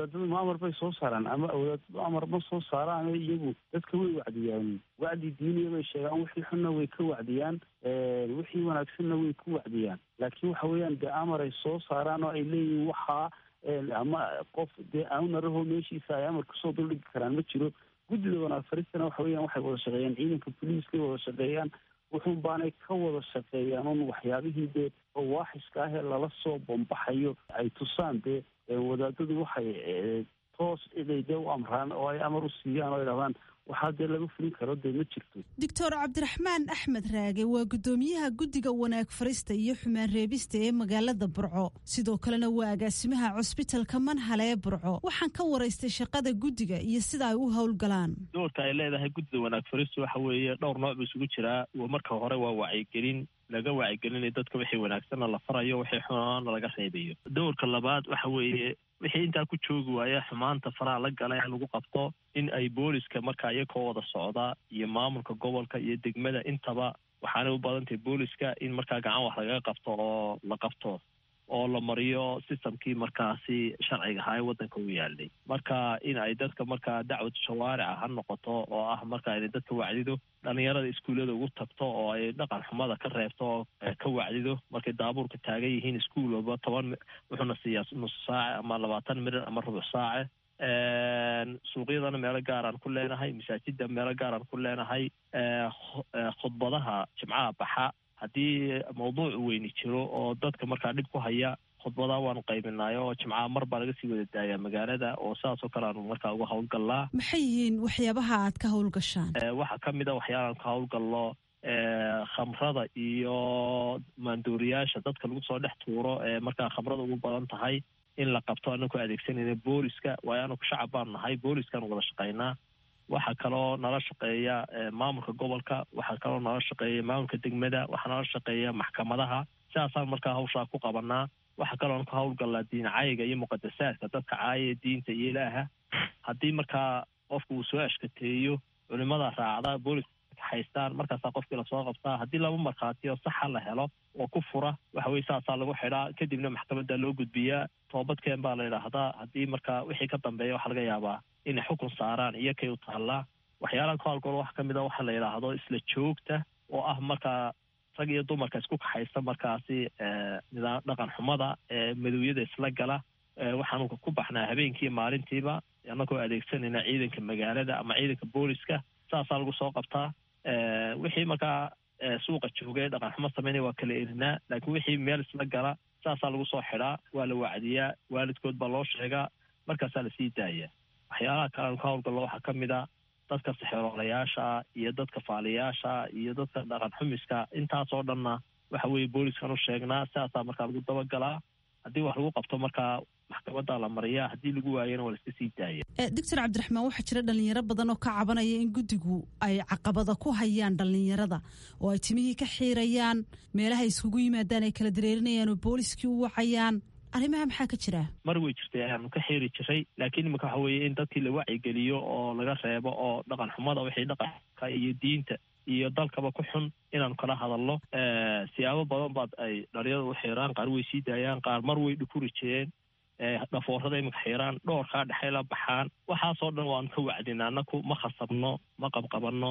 soo saaraan ama wadaadadu amar ma soo saaraan iyagu dadka way wacdiyaan wacdi diiniya bay sheegaan wixii xunna way ka wacdiyaan wixii wanaagsanna way ku wacdiyaan laakiin waxa weeyaan dee amar ay soo saaraan oo ay leeyihiin waxaa ama qof dee aunaraho meeshiisa ay amar kusoo duldhigi karaan ma jiro guddida wanaag faristana waxa weeyaan waxay wada shaqeeyaan ciidanka boliiskay wada shaqeeyaan wuxuun baanay ka wada shaqeeyaan un waxyaabihii dee waaxiska ahee lala soo bombaxayo ay tusaan dee wadaadadu waxay toos inay dee u amraan oo ay amar u siiyaan oo ay dhahdaan waxaa dee laga fulin karo dee ma jirto doctor cabdiraxmaan axmed raage waa guddoomiyaha guddiga wanaag farista iyo xumaan reebista ee magaalada burco sidoo kalena waa agaasimaha cusbitalka manhale ee burco waxaan ka waraystay shaqada guddiga iyo sida ay u howlgalaan doorka ay leedahay guddida wanaag faristu waxa weeye dhowr nooc buu isugu jiraa marka hore waa wacyigelin laga wacyigelinay dadka wixii wanaagsanna la farayo wixii xunaana laga reebayo doorka labaad waxa weeye wixii intaa ku joogi waaya xumaanta faraha la gala in lagu qabto in ay booliska markaa iyakoo wada socda iyo maamulka gobolka iyo degmada intaba waxaanay u badan tahay booliska in markaa gacan wax lagaga qabto oo la qabto oo la mariyo sistamkii markaasi sharciga ahaa ee waddanka u yaalay marka in ay dadka markaa dacwad shawaarica ha noqoto oo ah marka inay dadka wacdido dhalinyarada iskuullada ugu tagto oo ay dhaqan xumada ka reebto oo ka wacdido markay daabuurka taagan yihiin iskuul walba toban wuxuuna siiyaa nus saace ama labaatan mirir ama rubuc saace suuqyadana meelo gaaraan ku leenahay masaajida meelo gaaraan ku leenahay khudbadaha jimcaha baxa haddii mawduuc weyni jiro oo dadka markaa dhib ku haya khudbadaha waanu qaybinay oo jimcaha mar baa laga sii wada daayaa magaalada oo sidaasoo kale aanu markaa uga howlgallaa maxay yihiin waxyaabaha aad ka howlgashaan waxaa ka mid a waxyaalaan ka howlgallo khamrada iyo maandooriyaasha dadka lagu soo dhex tuuro ee markaa khamrada ugu badan tahay in la qabto anaku adeegsanayna booliska waayo anaku shacab baan nahay booliskaan wada shaqaynaa waxaa kaloo nala shaqeeya maamulka gobolka waxaa kaloo nala shaqeeya maamulka degmada waxaa nala shaqeeya maxkamadaha sidaasaan markaa hawshaa ku qabanaa waxaa kaloon ka howlgallaa diin caayiga iyo muqadasaadka dadka caayaya diinta iyo ilaaha haddii markaa qofku uu soo ashkateeyo culimada raacda booliska haystaan markaasaa qofkii lasoo qabtaa haddii laba markhaatiyo saxa la helo oo ku fura waxa weye saasaa lagu xidhaa kadibna maxkamadda loo gudbiyaa toobadkeen baa la yidhaahdaa haddii markaa wixii ka dambeeya waxaa laga yaabaa inay xukun saaraan iyo kay u taallaa waxyaalaha ka howlgalo waxaa kamid a waxaa la yidhaahdo isla joogta oo ah markaa rag iyo dumarka isku kaxaysta markaasi nidaam dhaqan xumada madowyada isla gala waxaanu ku baxnaa habeenkii maalintiiba annagoo adeegsanayna ciidanka magaalada ama ciidanka booliska saasaa lagu soo qabtaa wixii markaa suuqa joogay dhaqan xumo sameynaya waa kala erinaa laakiin wixii meel isla gala saasaa lagu soo xidhaa waa la wacdiyaa waalidkood baa loo sheegaa markaasaa lasii daaya waxyaalaha kale aanu ka howlgallo waxaa ka mid a dadka sixeroolayaasha iyo dadka faaliyaasha iyo dadka dhaqan xumiska intaasoo dhanna waxa weeye booliskan u sheegnaa sidaasaa markaa lagu dabagalaa haddii wax lagu qabto markaa maxkamadda la mariyaa haddii lagu waayana waa laiska sii daaya doctor cabdiraxmaan waxaa jira dhalinyaro badan oo ka cabanaya in guddigu ay caqabada ku hayaan dhalinyarada oo ay timihii ka xiirayaan meelaha iskugu yimaadaan ay kala dareerinayaan oo booliskii u wacayaan arrimaha maxaa ka jira mar way jirtay ayaanu ka xiiri jiray laakiin imika waxa weeye in dadkii la wacyigeliyo oo laga reebo oo dhaqan xumada wixii dhaqanka iyo diinta iyo dalkaba ku xun inaanu kala hadalno siyaabo badan baad ay dhalinyarada u xiiraan qaar way sii daayaan qaar mar way dhukuri jireen dhafoorada imika xiiraan dhoorkaa dhexay la baxaan waxaasoo dhan waanu ka wacdina anaku ma khasabno ma qabqabanno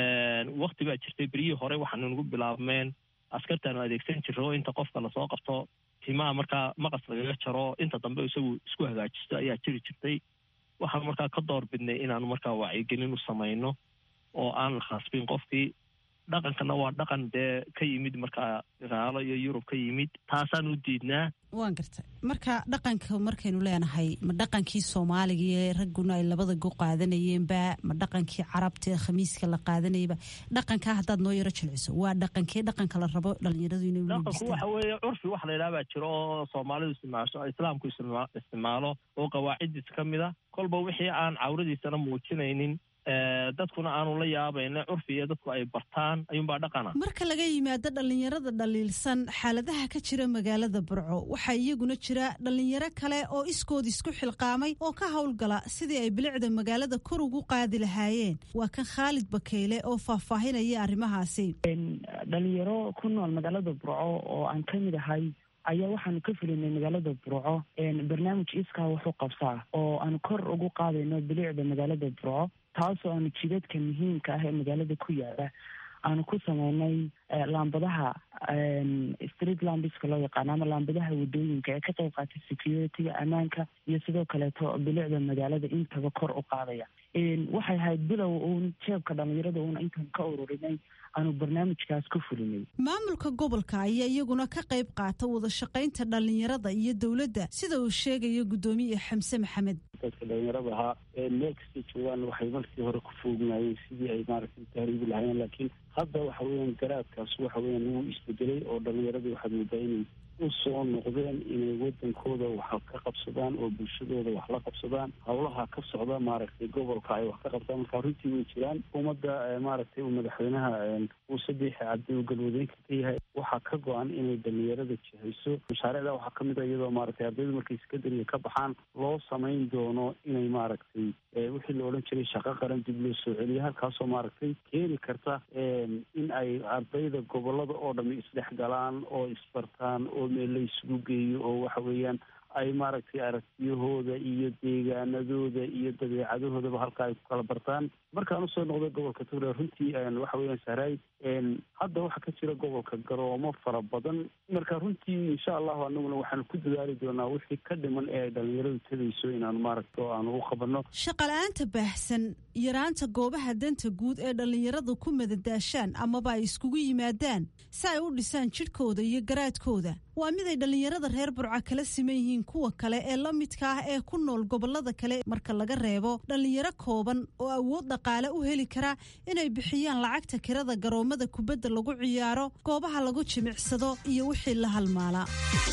wakti baa jirtay beryihii hore waxaanu nagu bilaabmeen askartaanu adeegsan jirro inta qofka lasoo qabto timaha markaa maqas lagaga jaro inta dambe isagu isku hagaajisto ayaa jiri jirtay waxaanu markaa ka door bidnay inaanu markaa wacyigelin u samayno oo aan la khasbin qofkii dhaqankana waa dhaqan dee ka yimid markaa gaalo iyo yurub ka yimid taasaan u diidnaa waan gartay marka dhaqanka markaynu leenahay ma dhaqankii soomaaliga ee ragguna ay labada go qaadanayeenba ma dhaqankii carabta ee khamiiska la qaadanayaba dhaqankaa haddaad noo yaro jilciso waa dhaqankee dhaqanka la rabo dhalinyaradu inay dhaqanku waxa weeye curfi wax la yidhaha baa jiro oo soomaalidu isticmaasho islaamku isticmaalo oo qawaacidiis ka mid a kolba wixii aan cawradiisana muujinaynin dadkuna aanu la yaabayna curfi iyo dadku ay bartaan ayuunbaa dhaqana marka laga yimaado dhalinyarada dhaliilsan xaaladaha ka jira magaalada burco waxaa iyaguna jira dhalinyaro kale oo iskood isku xilqaamay oo ka howlgala sidii ay bilicda magaalada kor ugu qaadi lahaayeen waa kan khaalid bakeyle oo faahfaahinaya arrimahaasi dhalinyaro ku nool magaalada burco oo aan ka mid ahay ayaa waxaanu ka fulinay magaalada burco barnaamij iskaa wuxuu qabsaa oo aan kor ugu qaadayno bilicda magaalada burco taasoo aanu jidadka muhiimka ah ee magaalada ku yaala aanu ku sameynay laambadaha street lambiska loo yaqaano ama laambadaha wadooyinka ee ka qayb qaatay security-ga ammaanka iyo sidoo kaleeto bilicda magaalada intaba kor u qaadaya waxay ahayd bilow uun jeebka dhalinyarada uun intaan ka ururinay aanu barnaamijkaas ku fulinay maamulka gobolka ayaa iyaguna ka qayb qaata wada shaqaynta dhalinyarada iyo dowladda sida uu sheegayo guddoomiye xamse maxamed dadka dhalinyarada ahaa meel kastay joogaan waxay markii hore ku foognaayeen sidii ay maaragtay tahriibi lahaayeen laakiin hadda waxa weeyaan garaadkaas waxa weeyaan wuu isbedelay oo dhalinyaradii waxaad moodaa inay u soo noqdeen inay wadankooda wax ka qabsadaan oo bulshadooda wax la qabsadaan howlaha ka socda maaragtay gobolka ay wax ka qabtaan marka runtii way jiraan ummadda maaragtay uu madaxweynaha muuse biixi cabdi uu galwadeenka ka yahay waxaa ka go-an inay dhalinyarada jihayso mashaariicda waxaa kamid a iyadoo maaragtay ardaydu markay sekondariga ka baxaan loo samayn doono inay maaragtay wixii la odhan jiray shaqo qaran dib loo soo celiyo halkaasoo maaragtay keeni karta in ay ardayda gobolada oo dhami isdhex galaan oo isbartaan oo meel la isugu geeyo oo waxa weeyaan ay maaragtay aragtiyahooda iyo deegaanadooda iyo dabeecadahoodaba halka ay ku kala bartaan markaan usoo noqday gobolka togdheer runtii waxa weeyaan sahraay hadda waxaa ka jira gobolka garoomo fara badan marka runtii insha allahu anaguna waxaanu ku dadaali doonaa wixii ka dhiman ee ay dhalinyaradu tegayso inaanu maaragta oo aanu u qabanno shaqala-aanta baahsan yaraanta goobaha danta guud ee dhallinyaradu ku madadaashaan amaba ay iskugu yimaadaan si ay u dhisaan jidhkooda iyo garaadkooda waa mid ay dhallinyarada reer burca kala siman yihiin kuwa kale ee la midka ah ee ku nool gobolada kale marka laga reebo dhallinyaro kooban oo awood dhaqaale u heli kara inay bixiyaan lacagta kirada garoomada kubadda lagu ciyaaro goobaha lagu jimicsado iyo wixii la halmaala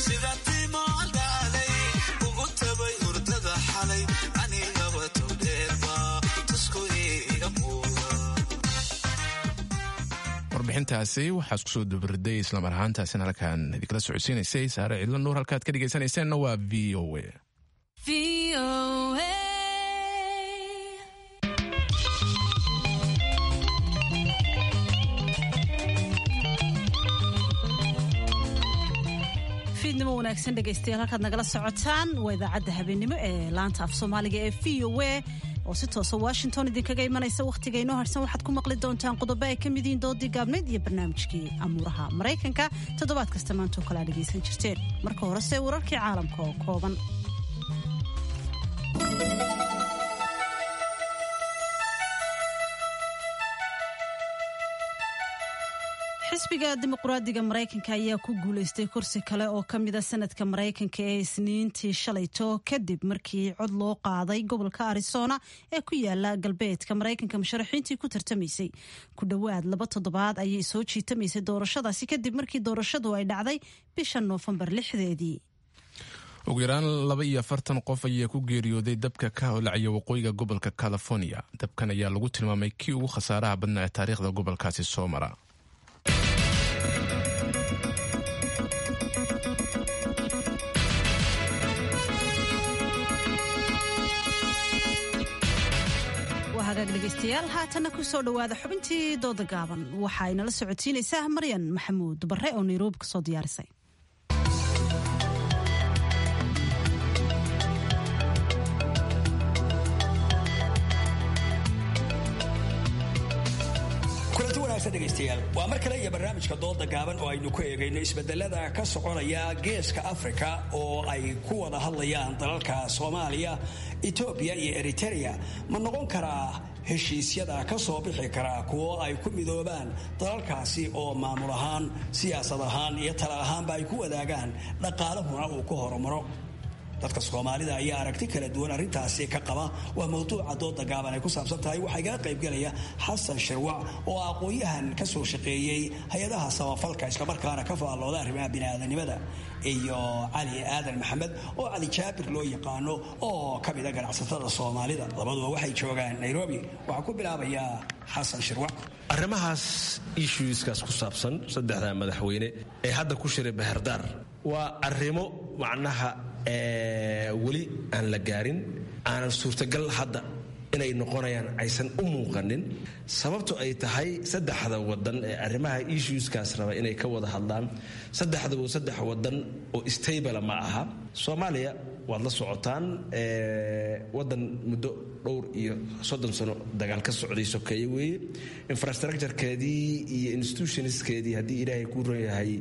warbixintaasi waxaa isku soo dubariday islamar ahaantaasina halkaan idinkala socodsiinaysay saare cidlo nuur halkaad ka dhegaysanayseena waa v o a fiidnimo wanaagsan dhegaystayaal halkaad nagala socotaan waa idaacadda habeenimo ee laanta af soomaaliga ee v o a oo si toosa washington idinkaga imanaysa wakhtiga inoo harsan waxaad ku maqli doontaan qodobo ay ka mid yihiin doodii gaabnayd iyo barnaamijkii amuuraha maraykanka toddobaad kasta maantoo kale aa dhegaysan jirteen marka horese wararkii caalamka oo kooban xisbiga dimuqraadiga maraykanka ayaa ku guulaystay kursi kale oo ka mida sanadka maraykanka ee isniintii shalayto kadib markii cod loo qaaday gobolka arizona ee ku yaala galbeedka maraykanka musharaxiintii ku tartamaysay ku dhowaad laba toddobaad ayay soo jiitamaysay doorashadaasi kadib markii doorashadu ay dhacday bisha noofembar lixdeedii ugu yaraan laba iyo afartan qof ayaa ku geeriyooday dabka ka holacaya waqooyiga gobolka california dabkan ayaa lagu tilmaamay kii ugu khasaaraha badnaa ee taariikhda gobolkaasi soo mara dhegeystayaal haatanna ku soo dhowaada xubintii dooda gaaban waxa ay nala socodsiinaysaa maryan maxamuud bare oo nairobi ka soo diyaarisay kulanti wanaagsan dhegaystayaal waa mar kale iyo barnaamijka dooda gaaban oo aynu ku eegayno isbedelada ka soconaya geeska afrika oo ay ku wada hadlayaan dalalka soomaaliya etoobiya iyo eritereya ma noqon karaa heshiisyada ka soo bixi karaa kuwo ay ku midoobaan dalalkaasi oo maamul ahaan siyaasad ahaan iyo tala ahaanba ay ku wadaagaan dhaqaalahuna uu ku horumaro dadka soomaalida ayaa aragti kala duwan arrintaasi ka qaba waa mawduuca dooda gaaban ay ku saabsan tahay waxaa igala qaybgelaya xasan shirwac oo aqoon-yahan ka soo shaqeeyey hay-adaha samafalka islamarkaana ka faallooda arrimaha biniaadanimada iyo cali aadan maxamed oo cali jaabir loo yaqaano oo ka mida ganacsatada soomaalida labaduba waxay joogaan nairobi waxaa ku bilaabayaa xasan shirwac arrimahaas issueskaas ku saabsan saddexda madaxweyne ee hadda ku shiray baherdaar waa arrimo macnaha weli aan la gaarin aanan suurtagal hadda inay noqonayaan aysan u muuqanin sababto ay tahay saddexda wadan ee arrimaha issueskaas raba inay ka wada hadlaan saddexdaba saddex wadan oo stabala ma aha soomaaliya waad la socotaan wadan muddo dhowr iyo soddon sano dagaal ka socday sokeeye weeye infrastructurekeedii iyo institutionskeedii haddii ilaahay ku ron yahay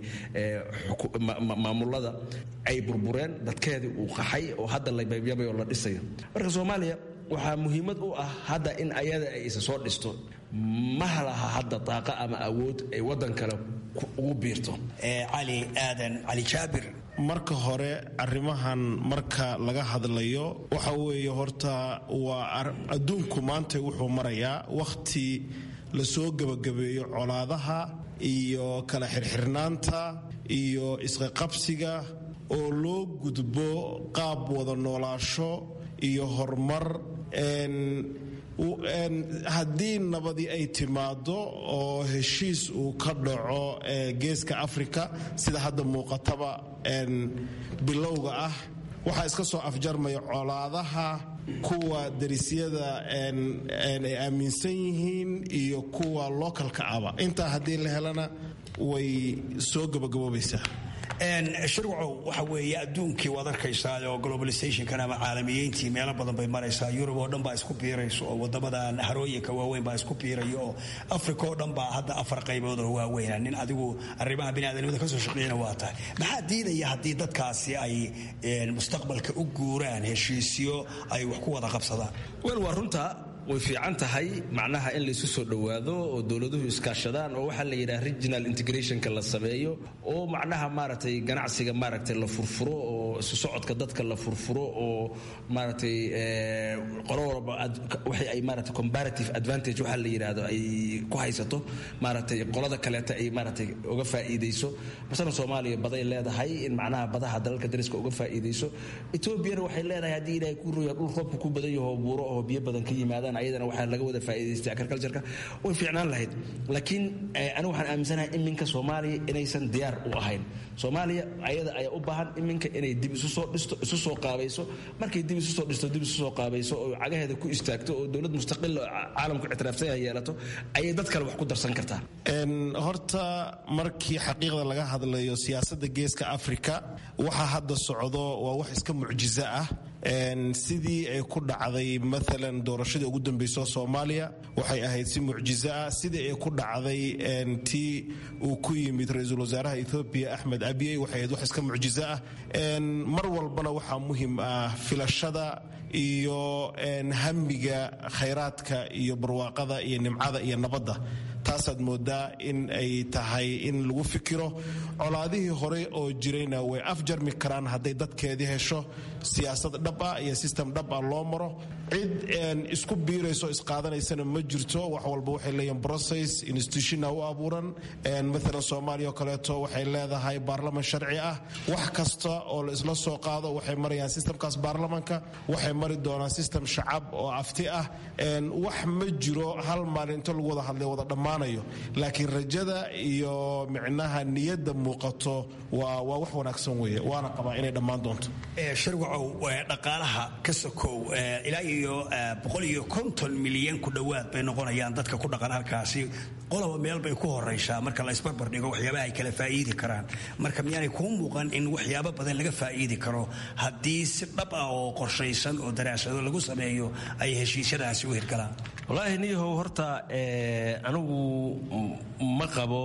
maamulada ay burbureen dadkeedii uu qaxay oo hadda la yabyabay oo la dhisayo marka soomaaliya waxaa muhiimad u ah hadda in ayada ay isa soo dhisto ma laha hadda daaqa ama awood ay wadan kale ugu biirto cali aadan cali jaabir marka hore arrimahan marka laga hadlayo waxa weeye horta waa adduunku maanta wuxuu marayaa wakhti lasoo gebagabeeyo colaadaha iyo kala xirxirnaanta iyo isqaqabsiga oo loo gudbo qaab wada noolaasho iyo horumar haddii nabadi ay timaado oo heshiis uu ka dhaco geeska afrika sida hadda muuqataba bilowga ah waxaa iska soo afjarmaya colaadaha kuwa darisyada ay aaminsan yihiin iyo kuwa lookalka aba intaa haddii la helana way soo gabagaboobaysaa shirwacow waxa weeye adduunkii waad arkaysaa oo globalizationkan ama caalamiyeyntii meelo badan bay maraysaa yurub oo dhan baa isku biirayso oo wadamadan harooyinka waaweyn baa isku biirayo oo africa oo dhan baa hadda afar qaybood oo waaweyna nin adigu arrimaha biniaadanimada kasoo shaqeeyana waa tahay maxaa diidaya haddii dadkaasi ay mustaqbalka u guuraan heshiisyo ay wax ku wada qabsadaan wel waa runta way fiican tahay macnaha in laysu soo dhowaado oo dowladuhu iskaashadaan oo waxaa la yidhaha regional integrationka la sameeyo oo macnaha maaragtay ganacsiga maaragtay la furfuro oo isu socodka dadka la furfuro oo maaragtay qolo walba waxay ay maaragtay comparative advantage waxaa la yidhaahdo ay ku haysato maaragtay qolada kaleeta ay maaragtay uga faa'iidayso masalan soomaaliya baday leedahay in macnaha badaha dalalka dariska uga faa'iidayso etoobiyana waxay leedahay haddii ilaahay ku ruya dhul roobka ku badan yaho buuro oo biyo badan ka yimaadaan ayadana waxaa laga wada faa'iidaystay agricultureka way fiicnaan lahayd laakiin anigu waxaan aaminsanahay iminka soomaaliya inaysan diyaar u ahayn soomaaliya ayada ayaa u baahan iminka inay dib isu soo dhisto isu soo qaabayso markay dib isu soo dhisto dib isu soo qaabayso oo cagaheeda ku istaagto oo dowlad mustaqil oo caalamku ictiraafsan yeelato ayay dad kale wax ku darsan kartaa horta markii xaqiiqda laga hadlayo siyaasadda geeska afrika waxa hadda socdo waa wax iska mucjizo ah sidii ay ku dhacday maalan doorashadii ugu dambayso soomaaliya waxay ahayd si mucjizo ah sidii ay ku dhacday tii uu ku yimid ra-iisul wasaaraha ethoobiya axmed abiyey waxay ahayd wax iska mucjizo ah mar walbana waxaa muhim ah filashada iyo hamiga khayraadka iyo barwaaqada iyo nimcada iyo nabadda taasaad moodaa in ay tahay in lagu fikiro colaadihii hore oo jirayna way afjarmi karaan hadday dadkeedii hesho siyaasad dhab ah iyo sistem dhab ah loo maro cid isku biirayso isqaadanaysana ma jirto wax walba waxay leeyihin process institutiona u abuuran maalan soomaaliya oo kaleeto waxay leedahay baarlaman sharci ah wax kasta oo la isla soo qaado waxay marayaan sistemkaas baarlamanka waxay mari doonaan sistem shacab oo afti ah wax ma jiro hal maalin inta lagu wada hadlay wada dhammaanayo laakiin rajada iyo micnaha niyadda muuqato waa wax wanaagsan weeye waana qabaa inay dhammaan doonto shirwacow dhaqaalaha ka sokow ilaa iyo boqol iyo konton milyan ku dhowaad bay noqonayaan dadka ku dhaqan halkaasi qoloba meel bay ku horaysaa marka la isbarbar dhigo waxyaabaha ay kala faa'iidi karaan marka miyaanay kuu muuqan in waxyaabo badan laga faa'iidi karo haddii si dhab ah oo qorshaysan oo daraasado lagu sameeyo ay heshiisyadaasi u hirgalaan wallaahi niyahow horta anigu ma qabo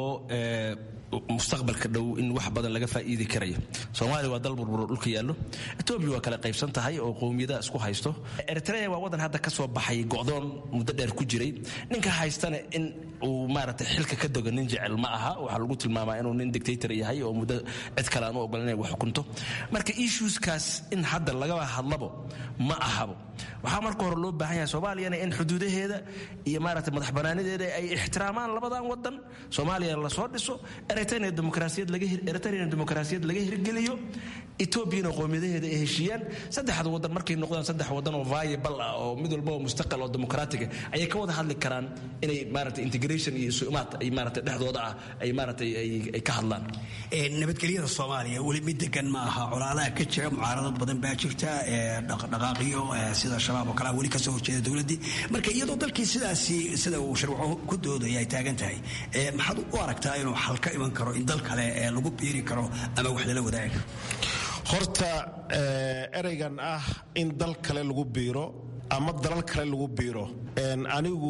mustaqbalka dhow in wax badan laga faa'iidi karayo soomaaliya waa dal burburo dhulka yaallo etoobiya waa kala qaybsan tahay oo qowmiyadaha isku haysto eritrea waa wadan hadda ka soo baxay go'doon muddo dheer ku jiray ninka haystana in uu maaragtay xilka ka dogo nin jecel ma aha waxaa lagu tilmaamaa inuu nin dictator yahay oo muddo cid kale aan u ogolan inay wax xukunto marka issueskaas in hadda lagaba hadlabo ma ahabo waxaa marka hore loo baahan yahay soomaaliyana in xuduudaheeda iyo maaragtay madax banaanideeda ay ixtiraamaan labadan wadan soomaaliya lasoo dhiso eritrea demokrasiyad laga eritrean demokrasiyad laga hirgeliyo etoobiyana qowmiyadaheeda ay heshiiyaan saddexda wadan markay noqdaan saddex wadan oo viable ah oo mid walba oo mustaqal oo demokraatiga ayay ka wada hadli karaan inay maaragtay integration iyo isumaad ay maaragtay dhexdooda ah ay maaragtay ay ka hadlaan nabadgelyada soomaaliya weli mid degan ma aha colaadaha ka jira mucaaradad badan baa jirta dhaqdhaqaaqiyo sida shabaab oo kale weli kasoo horjeeda dowladdii marka iyadoo dalkii sidaasi sida uu sharwaco ku doodaya ay taagan tahay maxaad u aragtaa inuu xal ka iman karo in dal kale lagu biiri karo ama wax lala wadaagi karo horta ereygan ah in dal kale lagu biiro ama dalal kale lagu biiro anigu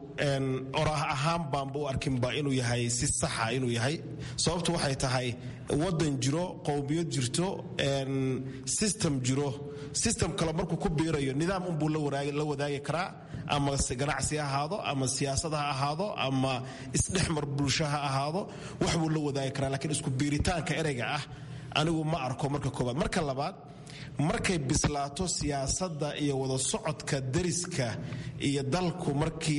oraah ahaan baanba u arkinba inuu yahay si saxa inuu yahay sababtu waxay tahay wadan jiro qowmiyad jirto system jiro system kale markuu ku biirayo nidaam unbuu la wadaagi karaa ama ganacsi ha ahaado ama siyaasad ha ahaado ama isdhexmar bulsho ha ahaado wax buu la wadaagi karaa lakiin isku biiritaanka ereyga ah anigu ma arko marka koobaad marka labaad markay bislaato siyaasadda iyo wada socodka dariska iyo dalku markii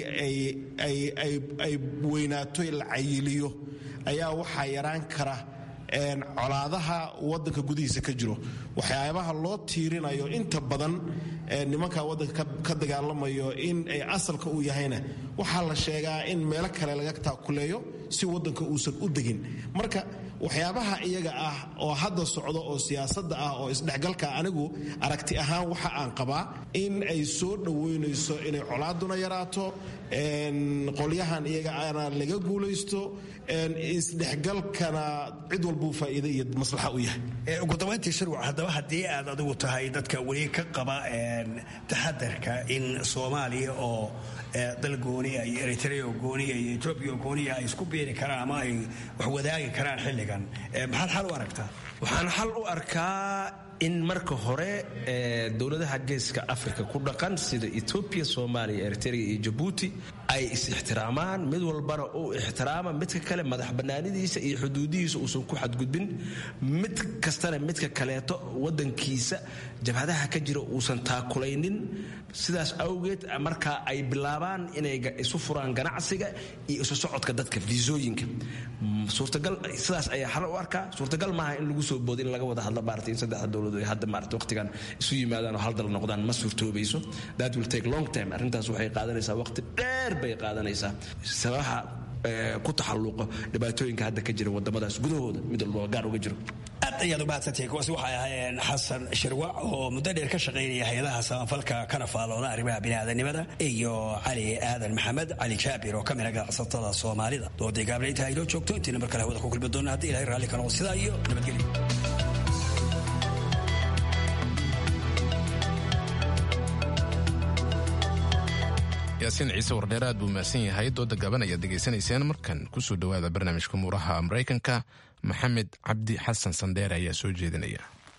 ay weynaato la cayiliyo ayaa waxaa yaraan kara colaadaha wadanka gudihiisa ka jiro waxyaabaha loo tiirinayo inta badan nimanka wadanka ka dagaalamayo in ay asalka u yahayna waxaa la sheegaa in meelo kale laga taakuleeyo si wadanka uusan u degin marka waxyaabaha iyaga ah oo hadda socda oo siyaasadda ah oo isdhexgalka anigu aragti ahaan waxa aan qabaa in ay soo dhoweynayso inay colaaduna yaraato qolyahan iyaga ana laga guulaysto isdhexgalkana cid walbuu faa'iide iyo maslaxa u yahay ugu dabayntii shirwac haddaba haddii aad adigu tahay dadka weli ka qaba taxadarka in soomaaliya oo dal gooniya iyo eritrea oo gooniya iyo etoobiya oo gooniya ay isku biiri karaan ama ay wax wadaagi karaan xilligan maxaad xal u aragtaa waxaan xal u arkaa in marka hore dowladaha geeska africa ku dhaqan sida etoobiya soomaaliya eritrea iyo jabuuti ay is-ixtiraamaan mid walbana uu ixtiraama midka kale madax bannaanidiisa iyo xuduudihiisa uusan ku xadgudbin mid kastana midka kaleeto wadankiisa jabhadaha ka jira uusan taakulaynin sidaas awgeed markaa ay bilaabaan inay isu furaan ganacsiga iyo isu socodka dadka fiisooyinka suurtagal sidaas ayaa xal u arkaa suurtagal maaha in lagu soo boodo in laga wada hadlo maarata in saddexda dowladood ay hadda maarata waqtigan isu yimaadaan oo hal dal noqdaan ma suurtoobayso that will take long time arrintaas waxay qaadanaysaa waqti dheer bay qaadanaysaa sababaha ku taxalluqo dhibaatooyinka hadda ka jira wadamadaas gudahooda mid walba gaar uga jiro aad ayaad u mahadsantihiin kuwaasi waxay ahaayeen xasan shirwac oo muddo dheer ka shaqaynaya hay-adaha samafalka kana faalooda arrimaha biniaadanimada iyo cali aadan maxamed cali jaabir oo ka mid a ganacsatada soomaalida doodii gaable intaa inoo joogto intiina mar kale hawada ku kulmi doona haddii ilahay raalli ka noqo sidaa iyo nabadgelyo yaasiin ciise wardheer aad buu mahadsan yahay dooda gaban ayaad degaysanayseen markan kusoo dhowaada barnaamijka muuraha maraykanka maxamed cabdi xasan sandheere ayaa soo jeedinaya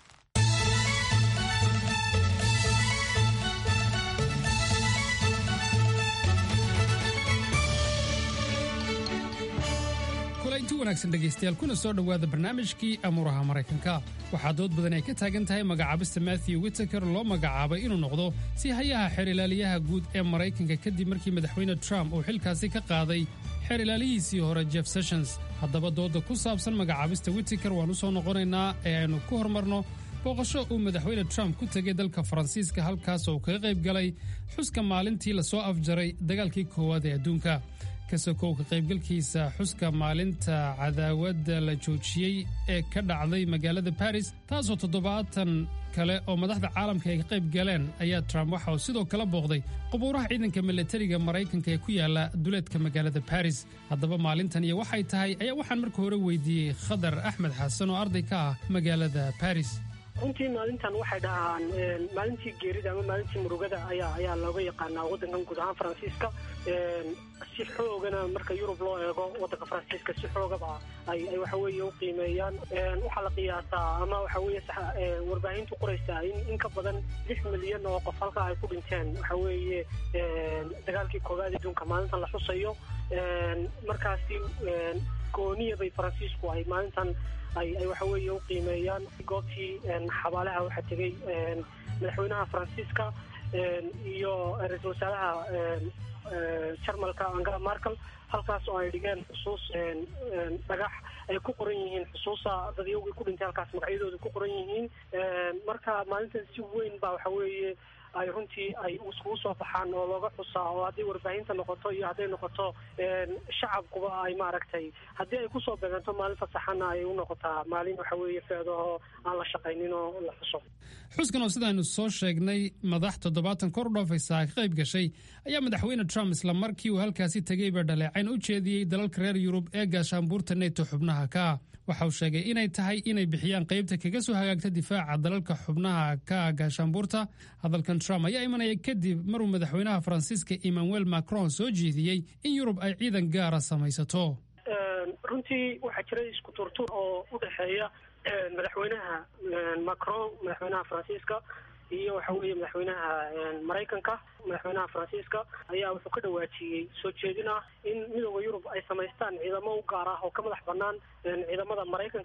kulanti wanaagsan dhegaystayaal kuna soo dhowaada barnaamijkii amuuraha maraykanka waxaa dood badan ay ka taagan tahay magacaabista matthew witaker loo magacaabay inuu noqdo si hayaha xeer ilaaliyaha guud ee maraykanka kadib markii madaxweyne trump uu xilkaasi ka qaaday xeer ilaalihiisii hore jeff sessions haddaba dooda ku saabsan magacaabista witaker waan u soo noqonaynaa ee aynu ku hormarno booqasho uu madaxweyne trump ku tegay dalka faransiiska halkaas oo kaga qayb galay xuska maalintii lasoo afjaray dagaalkii koowaad ee adduunka kasokow ka qaybgalkiisa xuska maalinta cadaawadda la joojiyey ee ka dhacday magaalada baris taasoo toddobaatan kale oo madaxda caalamka ay ka qayb galeen ayaa trump waxa uu sidoo kale booqday qubuuraha ciidanka milatariga maraykanka ee ku yaala duleedka magaalada baris haddaba maalintan iyo waxay tahay ayaa waxaan marka hore weydiiyey khadar axmed xasan oo arday ka ah magaalada baris runtii maalintan waxay dhahaan maalintii geerida ama maalintii murugada ayaa ayaa looga yaqaanaa waddankan guud ahaan faransiiska si xoogana marka yurub loo eego waddanka faransiiska si xoogaba ay ay waxa weeye u qiimeeyaan waxaa la qiyaasaa ama waxa weeye warbaahintu qoraysaa in in ka badan lix milyan oo qof halkaa ay ku dhinteen waxa weeye dagaalkii koowaad adduunka maalintan la xusayo markaasi gooniya bay faransiisku ay maalintan ay ay waxa weeye u qiimeeyaan goobtii xabaalaha waxaa tegey madaxweynaha faransiiska iyo ra-iisul wasaaraha jarmalka angela markel halkaas oo ay dhigeen xusuus dhagax ay ku qoran yihiin xusuusa dadyogii ku dhintay halkaas magacyadooda ku qoran yihiin marka maalintan si weyn baa waxa weeye ay runtii ay iskugu soo baxaan oo looga xusaa oo hadday warbaahinta noqoto iyo hadday noqoto shacabkuba ay maaragtay haddii ay kusoo beeganto maalin fasaxana ay u noqotaa maalin waxa weeye feedaho aan la shaqaynin oo la xuso xuskan oo sidaaynu soo sheegnay madax toddobaatan kor u dhaafaysa ka qayb gashay ayaa madaxweyne trump isla markii uu halkaasi tegeyba dhaleecayn u jeediyey dalalka reer yurub ee gaashaanbuurta neto xubnaha ka waxa uu sheegay inay tahay inay bixiyaan qaybta kaga soo hagaagta difaaca dalalka xubnaha ka gaashaanbuurta hadalkan trump ayaa imanaya kadib maruu madaxweynaha faransiiska emmanuel macron soo jeediyey in yurub ay ciidan gaara samaysato runtii waxaa jira isku turtur oo u dhexeeya madaxweynaha macron madaxweynaha faransiiska iyo waxa weeye madaxweynaha maraykanka madaxweynaha faransiiska ayaa wuxuu ka dhawaajiyey soo jeedin ah in midooda yurub ay samaystaan ciidamo u gaar ah oo ka madax banaan ciidamada maraykanka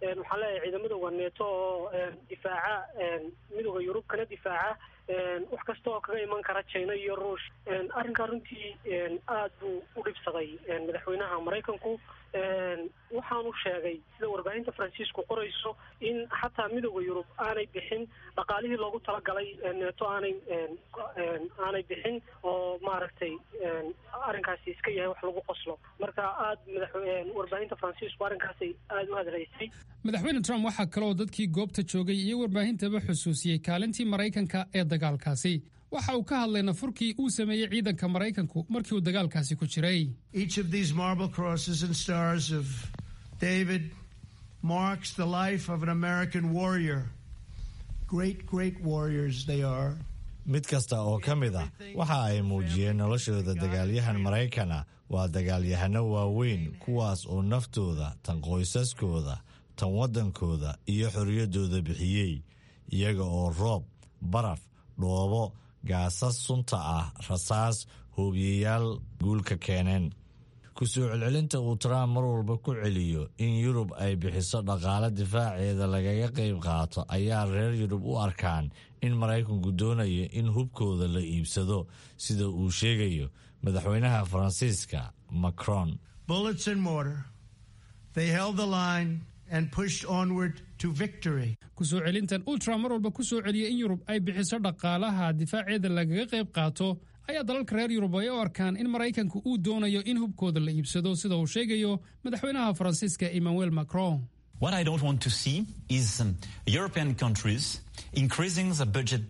waxaan leeyahay ciidamada waneeto oo difaaca midooda yurub kana difaaca wax kasta oo kaga iman kara china iyo ruush arrinkaa runtii aad buu u dhibsaday madaxweynaha maraykanku waxaanu sheegay sida warbaahinta faransiisku qorayso in xataa midooda yurub aanay bixin dhaqaalihii loogu talagalay neeto aanay aanay bixin oo maaragtay arrinkaasi iska yahay wax lagu qoslo marka aad warbaahinta faransiisku arrinkaasay aada u hadlaysay madaxweyne trump waxaa kaloo dadkii goobta joogay iyo warbaahintaba xusuusiyey kaalintii maraykanka ee dagaalkaasi waxa uu ka hadlay nafurkii uu sameeyey ciidanka maraykanku markii uu dagaalkaasi ku jiray Each of these marble crosses and stars of David marks the life of an American warrior. Great, great warriors they are. mid kasta oo ka mid ah waxa ay muujiyeen noloshooda dagaalyahan maraykana waa dagaalyahano waaweyn kuwaas oo naftooda tan qoysaskooda tan waddankooda iyo xorriyaddooda bixiyey iyaga oo roob baraf dhoobo gaasas sunta ah rasaas hoobiyayaal guulka keeneen ku soo celcelinta uu trump mar walba ku celiyo in yurub ay bixiso dhaqaale difaaceeda lagaga qayb qaato ayaa reer yurub u arkaan in maraykanku doonayo in hubkooda la iibsado sida uu sheegayo madaxweynaha faransiiska macron Bullets and mortar. They held the line and pushed onward to victory. ku soo celintan uu trump mar walba ku soo celiyey in yurub ay bixiso dhaqaalaha difaaceeda lagaga qayb qaato ayaa dalalka reer yurub ay u arkaan in maraykanku uu doonayo in hubkooda la iibsado sida uu sheegayo madaxweynaha faransiiska emmanuel macron What I don't want to see is um, European countries increasing the budget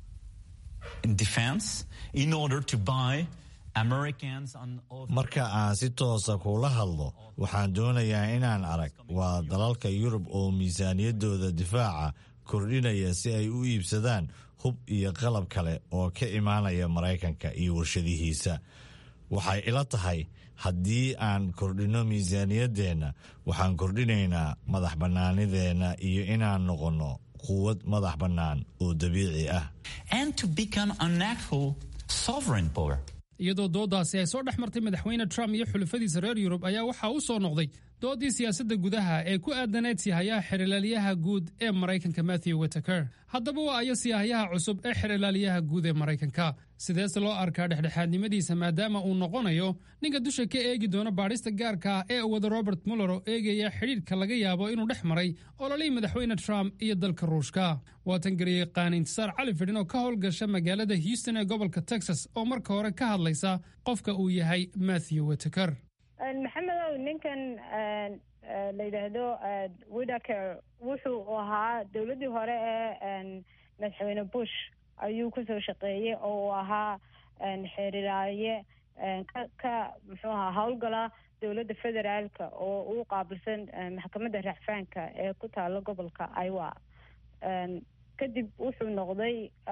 in defense in order to buy Americans and other marka aan si toosa kula hadlo waxaan doonayaa inaan arag waa dalalka yurub oo miisaaniyaddooda difaaca kordhinaya si ay u iibsadaan hub iyo qalab kale oo ka imaanaya maraykanka iyo warshadihiisa waxay ila tahay haddii aan kordhinno miisaaniyaddeenna waxaan kordhinaynaa madax bannaanideenna iyo inaan noqonno quwad madax bannaan oo dabiici ah and to become an actual sovereign power. iyadoo doodaasi ay soo dhex martay madaxweyne trump iyo xulafadiisa reer yurub ayaa waxaa u soo noqday doodii siyaasadda gudaha ee ku aadaneyd sihayaha xerilaaliyaha guud ee maraykanka matthew witaker haddaba waa ayo siyahayaha cusub ee xerilaaliyaha guud ee maraykanka sideese loo arkaa dhexdhexaadnimadiisa maadaama uu noqonayo ninka dusha ka eegi doona baadhista gaarka ah ee wada robert muller oo eegaya xidhiidhka laga yaabo inuu dhex maray ololihii madaxweyne trump iyo dalka ruushka waatan gariyey qaaniintisaar cali fidhin oo ka howlgasha magaalada houston ee gobolka texas oo marka hore ka hadlaysa qofka uu yahay matthew witaker maxamedow ninkan la yidhaahdo widaker wuxuu ahaa dowladdii hore ee madaxweyne bush ayuu kusoo shaqeeyey oo uu ahaa xeeriraaye ka ka muxuu ahaa howlgala dowladda federaalka oo u qaabilsan maxkamadda racfaanka ee ku taalo gobolka iowa kadib wuxuu noqday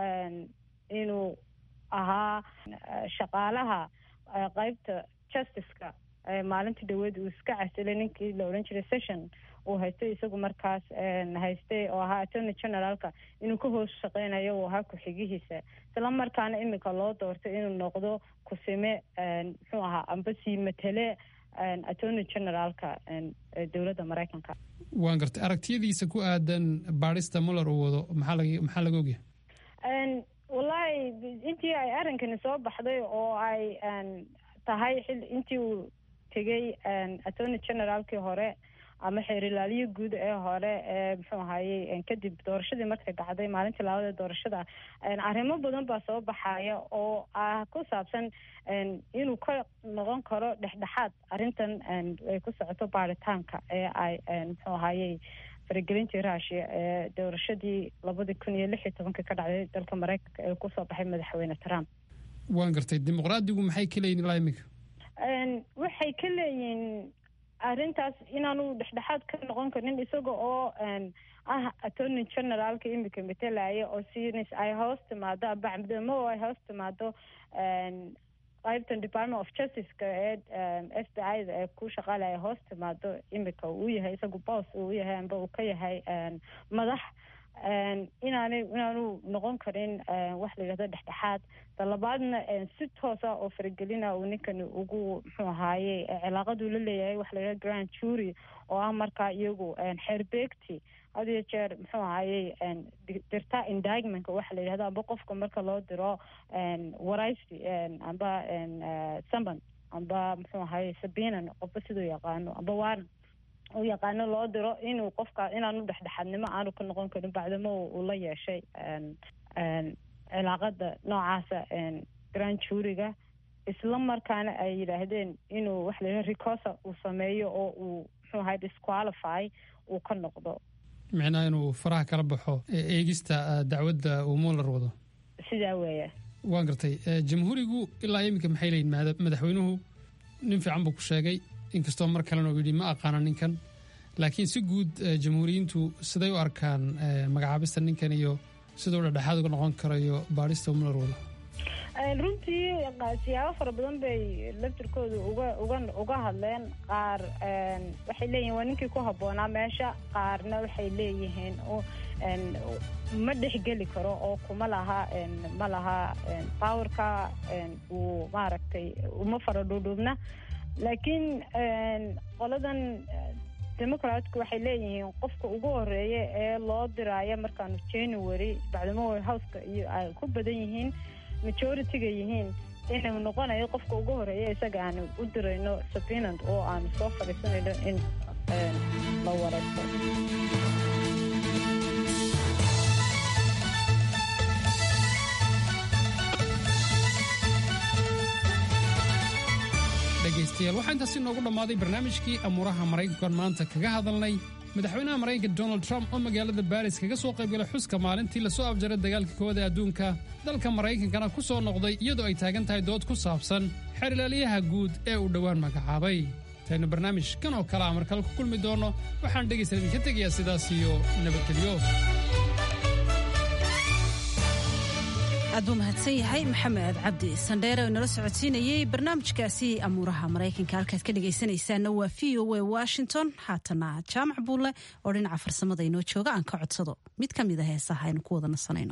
inuu ahaa shaqaalaha qeybta justiceka maalintii dhaweed uu iska casilay ninkii la odhan jiray session uu haystay isagu markaas haystay oo ahaa attorney generaalka inuu ka hoos shaqeynayo uu ahaa ku-xigihiisa isla markaana iminka loo doortay inuu noqdo kusime muxuu ahaa amba sii matele attorney generaalka dowladda maraykanka waan gartay aragtiyadiisa ku aadan baadhista muller uu wado maxaa laga maxaa laga ogyahay wallaahi intii ay arrinkani soo baxday oo ay tahay xil intii uu tegey attorney generaalkii hore ama xeerilaalyo guud ee hore ee muxuu ahayey kadib doorashadii markay dhacday maalintii laabada doorashada arrimo badan baa soo baxaya oo ah ku saabsan inuu ka noqon karo dhexdhexaad arrintan ay ku socoto baaritaanka ee ay muxuu ahayey faragelintii rushia ee doorashadii labadii kun iyo lix iyo tobankii ka dhacday dalka maraykanka ee kusoo baxay madaxweyne trump waan gartay dimuqraadigu maxay ka leeyihin ilaa imika waxay ka leeyihiin arrintaas inaanu dhexdhexaad ka noqon karin isaga oo ah attorney generaalka imika matalaya oo sinis ay hoos timaado abacdamo ay hoos timaado qaybtan department of justiceka ee f b i da ee ku shaqaalaya ay hoos timaado imika uu yahay isagu boos uu yahay amba uu ka yahay madax inaanay inaanu noqon karin wax la yidhahdo dhexdhexaad talabaadna si toosa oo faragelina uu ninkani ugu muxuu ahaaye cilaaqaduu la leeyahay waxa la yidhahdo grand jury oo ah markaa iyagu xeerbeegti had iyo jeer muxuu ahaaye dirta indictmentka waxa la yidhahdo amba qofka marka loo diro waraysi amba saman amba muxuu ahaaye sabinan qofba siduu yaqaano amba waaran u yaqaano loo diro inuu qofka inaanu dhexdhexaadnimo aanu ka noqon karin bacdamo uu la yeeshay cilaaqada noocaasa grand juuriga isla markaana ay yidhaahdeen inuu waxa la yidhaha recosa uu sameeyo oo uu muxuu ahay disqualify uu ka noqdo micnaha inuu faraha kala baxo eegista dacwadda uu muller wado sidaa weeya waan gartay jamhuurigu ilaa iminka maxay leeyihin madaxweynuhu nin fiican buu ku sheegay inkastoo mar kalena uu yidhi ma aqaana ninkan laakiin si guud jamhuuriyiintu siday u arkaan magacaabista ninkan iyo siduu dhexdhexaad uga noqon karayo baadhista muller wado runtii siyaabo fara badan bay laftirkooda uga uga uga hadleen qaar waxay leeyihin waa ninkii ku habboonaa meesha qaarna waxay leeyihiin ma dhexgeli karo oo kuma laha ma laha powerka uu maaragtay uma fara dhuudhuubna laakiin qoladan democratku waxay leeyihiin qofka ugu horeeya ee loo diraayo markaanu january bacdamo houseka iyo ay ku badan yihiin majority-ga yihiin inuu noqonayo qofka ugu horeeya isaga aanu u dirayno sabinant oo aanu soo fadhiisanayno in la waraysto dhegaystayaal waxaa intaasi noogu dhammaaday barnaamijkii amuuraha maraykankan maanta kaga hadalnay madaxweynaha maraykanka donald trump oo magaalada baris kaga soo qaybgalay xuska maalintii lasoo afjaray dagaalka koowaad ee adduunka dalka maraykankana ku soo noqday iyadoo ay taagan tahay dood ku saabsan xeerlaaliyaha guud ee uu dhowaan magacaabay intaynu barnaamij kan oo kale a markale ku kulmi doonno waxaan dhegaysta idinka tegayaa sidaas iyo nabadgelyo aad buu mahadsan yahay maxamed cabdi sandheere oo inala socodsiinayey barnaamijkaasi amuuraha maraykanka halkaad ka dhegaysanaysaanna waa v o a washington haatana jaamac buulle oo dhinaca farsamada inoo jooga aan ka codsado mid ka mid a heesaha aynu ku wada nasanayno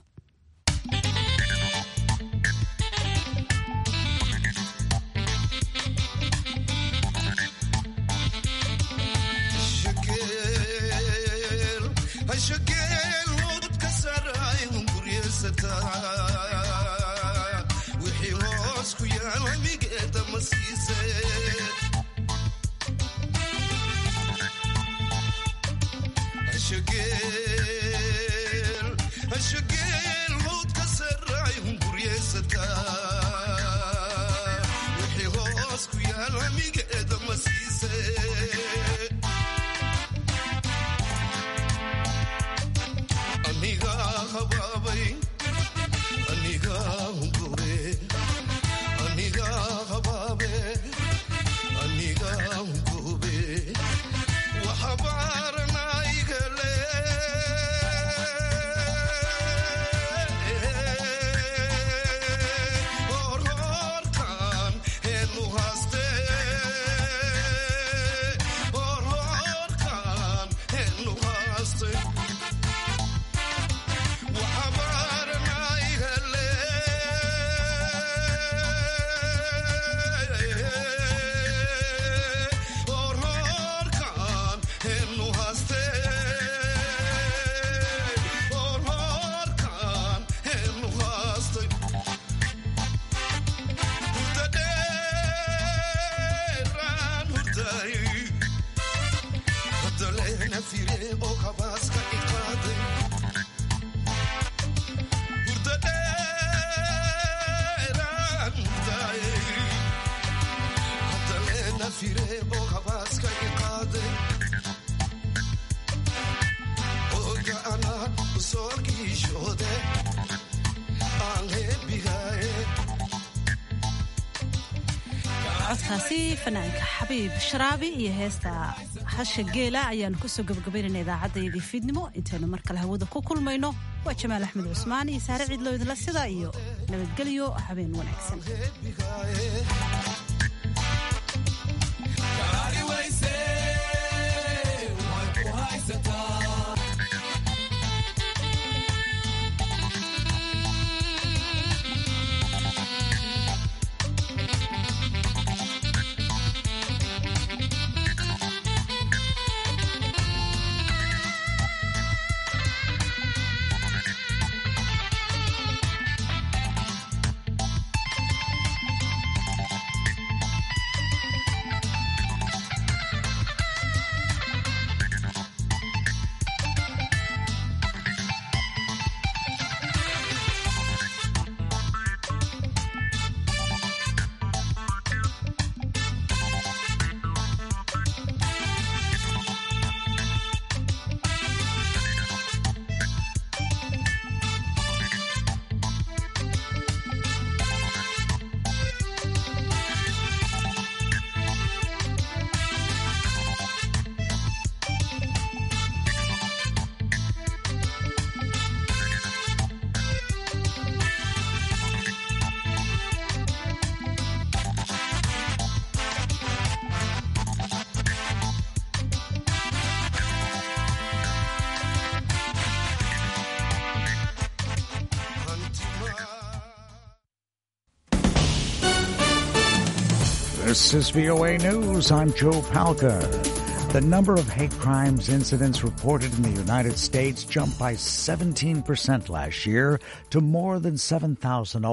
codkaasi fanaanka xabiib sharaabi iyo heesta hasha geela ayaanu kusoo gabagabaynayna idaacaddayadii fiidnimo intaynu mar kale hawada ku kulmayno waa jamaal axmed cusmaan iyo saare ciidloo idinla sida iyo nabadgelyo habeen wanaagsan This is VOA News. I'm Joe Palca. The number of hate crimes incidents reported in the United States jumped by 17% last year to more than 7,000